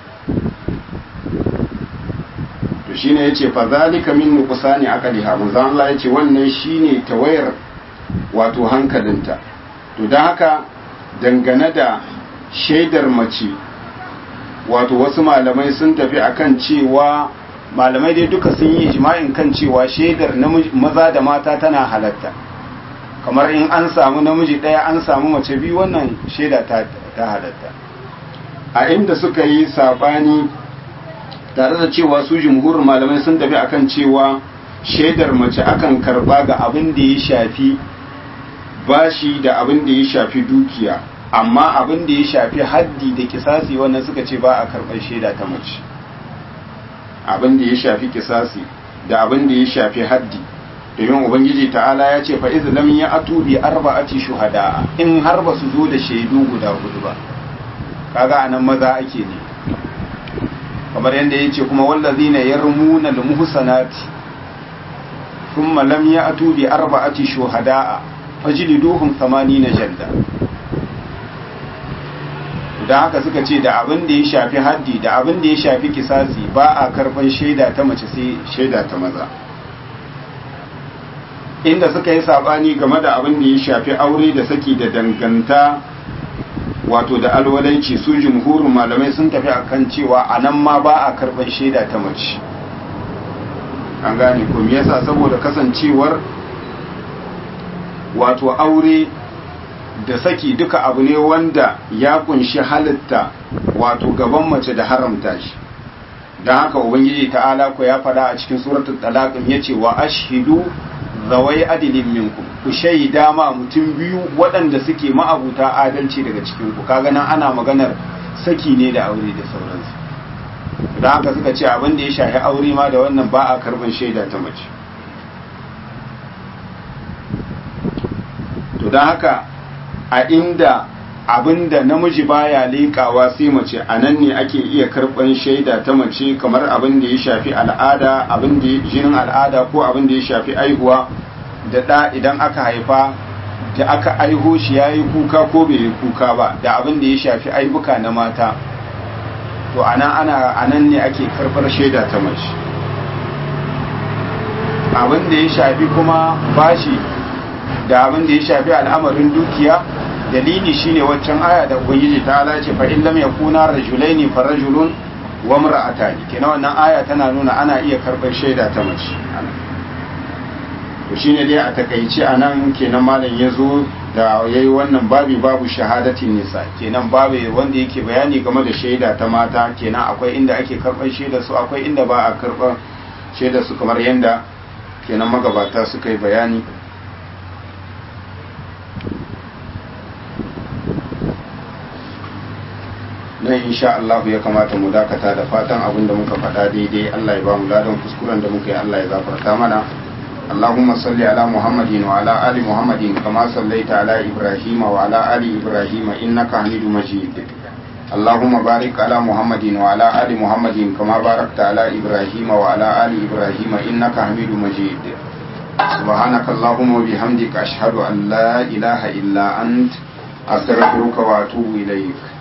Speaker 1: to shine yace fa zalika min nuqsani aqliha manzo Allah yace wannan shine tawayar wato hankalinta to dan haka dangane da shaidar mace wato wasu malamai sun tafi akan cewa malamai dai duka sun yi ijma'in kan cewa shaidar maza da mata tana halatta kamar in an samu namiji ɗaya an samu mace biyu wannan shaida ta, ta halatta a inda suka yi saɓani tare da cewa su jumhurin malamai sun tafi akan cewa shaidar mace akan karba ga abin da ya shafi bashi da abin da ya shafi dukiya amma abin da ya shafi haddi da kisasi wannan suka ce ba a karɓar shaida ta mace abin da ya shafi kisasi da abin da ya shafi haddi domin ubangiji ta'ala ya ce fa lam ya atu bi arba'ati shuhada in har ba su zo da shaidu guda hudu ba kaga anan maza ake ne kamar yadda ya ce kuma wallazina yarmuna al-muhsanati thumma lam ya'tu bi arba'ati shuhada'a fajliduhum 80 jalda da haka suka ce da abin da ya shafi haddi da abin da ya shafi kisasi ba a karban shaida ta mace sai shaida ta maza inda suka yi sabani game da abin da ya shafi aure da saki da danganta wato da alwalanci su jumhurin malamai sun tafi akan cewa a nan ma ba a karban shaida ta mace an gane ko me yasa saboda kasancewar wato aure da saki duka abu ne wanda ya kunshi halitta wato gaban mace da haramta shi don haka ubangiji ta'ala ko ya faɗa a cikin suratul talaq yace wa ashhidu zawai adilin minkum ku shaida ma mutum biyu waɗanda suke ma'abuta adalci daga cikin ku kaga nan ana maganar saki ne da aure da sauransu don haka suka ce abin da ya shafi aure ma da wannan ba a karban shaida ta mace to don haka a inda abinda namiji baya leƙawa sai mace a nan ne ake iya karɓan shaida ta mace kamar abin da ya shafi al'ada abin da jinin al'ada ko abin da ya shafi aihuwa da ɗa idan aka haifa da aka aiho shi ya yi kuka ko bai yi kuka ba da abin da ya shafi aibuka na mata to a nan ne ake karɓar shaida ta mace abin da ya shafi kuma bashi da abin da ya shafi al'amarin dukiya dalili shine waccan aya da ubangiji ta ala ce fa in lam yakuna rajulaini fa rajulun wa imra'atani kenan wannan aya tana nuna ana iya karɓar shaida ta mace to shine dai a takaice anan kenan malam yazo da yayi wannan babi babu shahadatin nisa kenan babu wanda yake bayani game da shaida ta mata kenan akwai inda ake karɓar shaida su akwai inda ba a karɓar shaida su kamar yanda kenan magabata suka yi bayani nan insha Allah ya kamata mu dakata da fatan abin da muka faɗa daidai Allah ya ba mu ladan kuskuren da muka yi Allah ya gafarta mana اللهم صل على محمد وعلى آل محمد كما صليت على إبراهيم وعلى آل إبراهيم إنك حميد مجيد اللهم بارك على محمد وعلى آل محمد كما باركت على إبراهيم وعلى آل إبراهيم إنك حميد مجيد سبحانك اللهم وبحمدك أشهد أن لا إله إلا أنت أستغفرك وأتوب إليك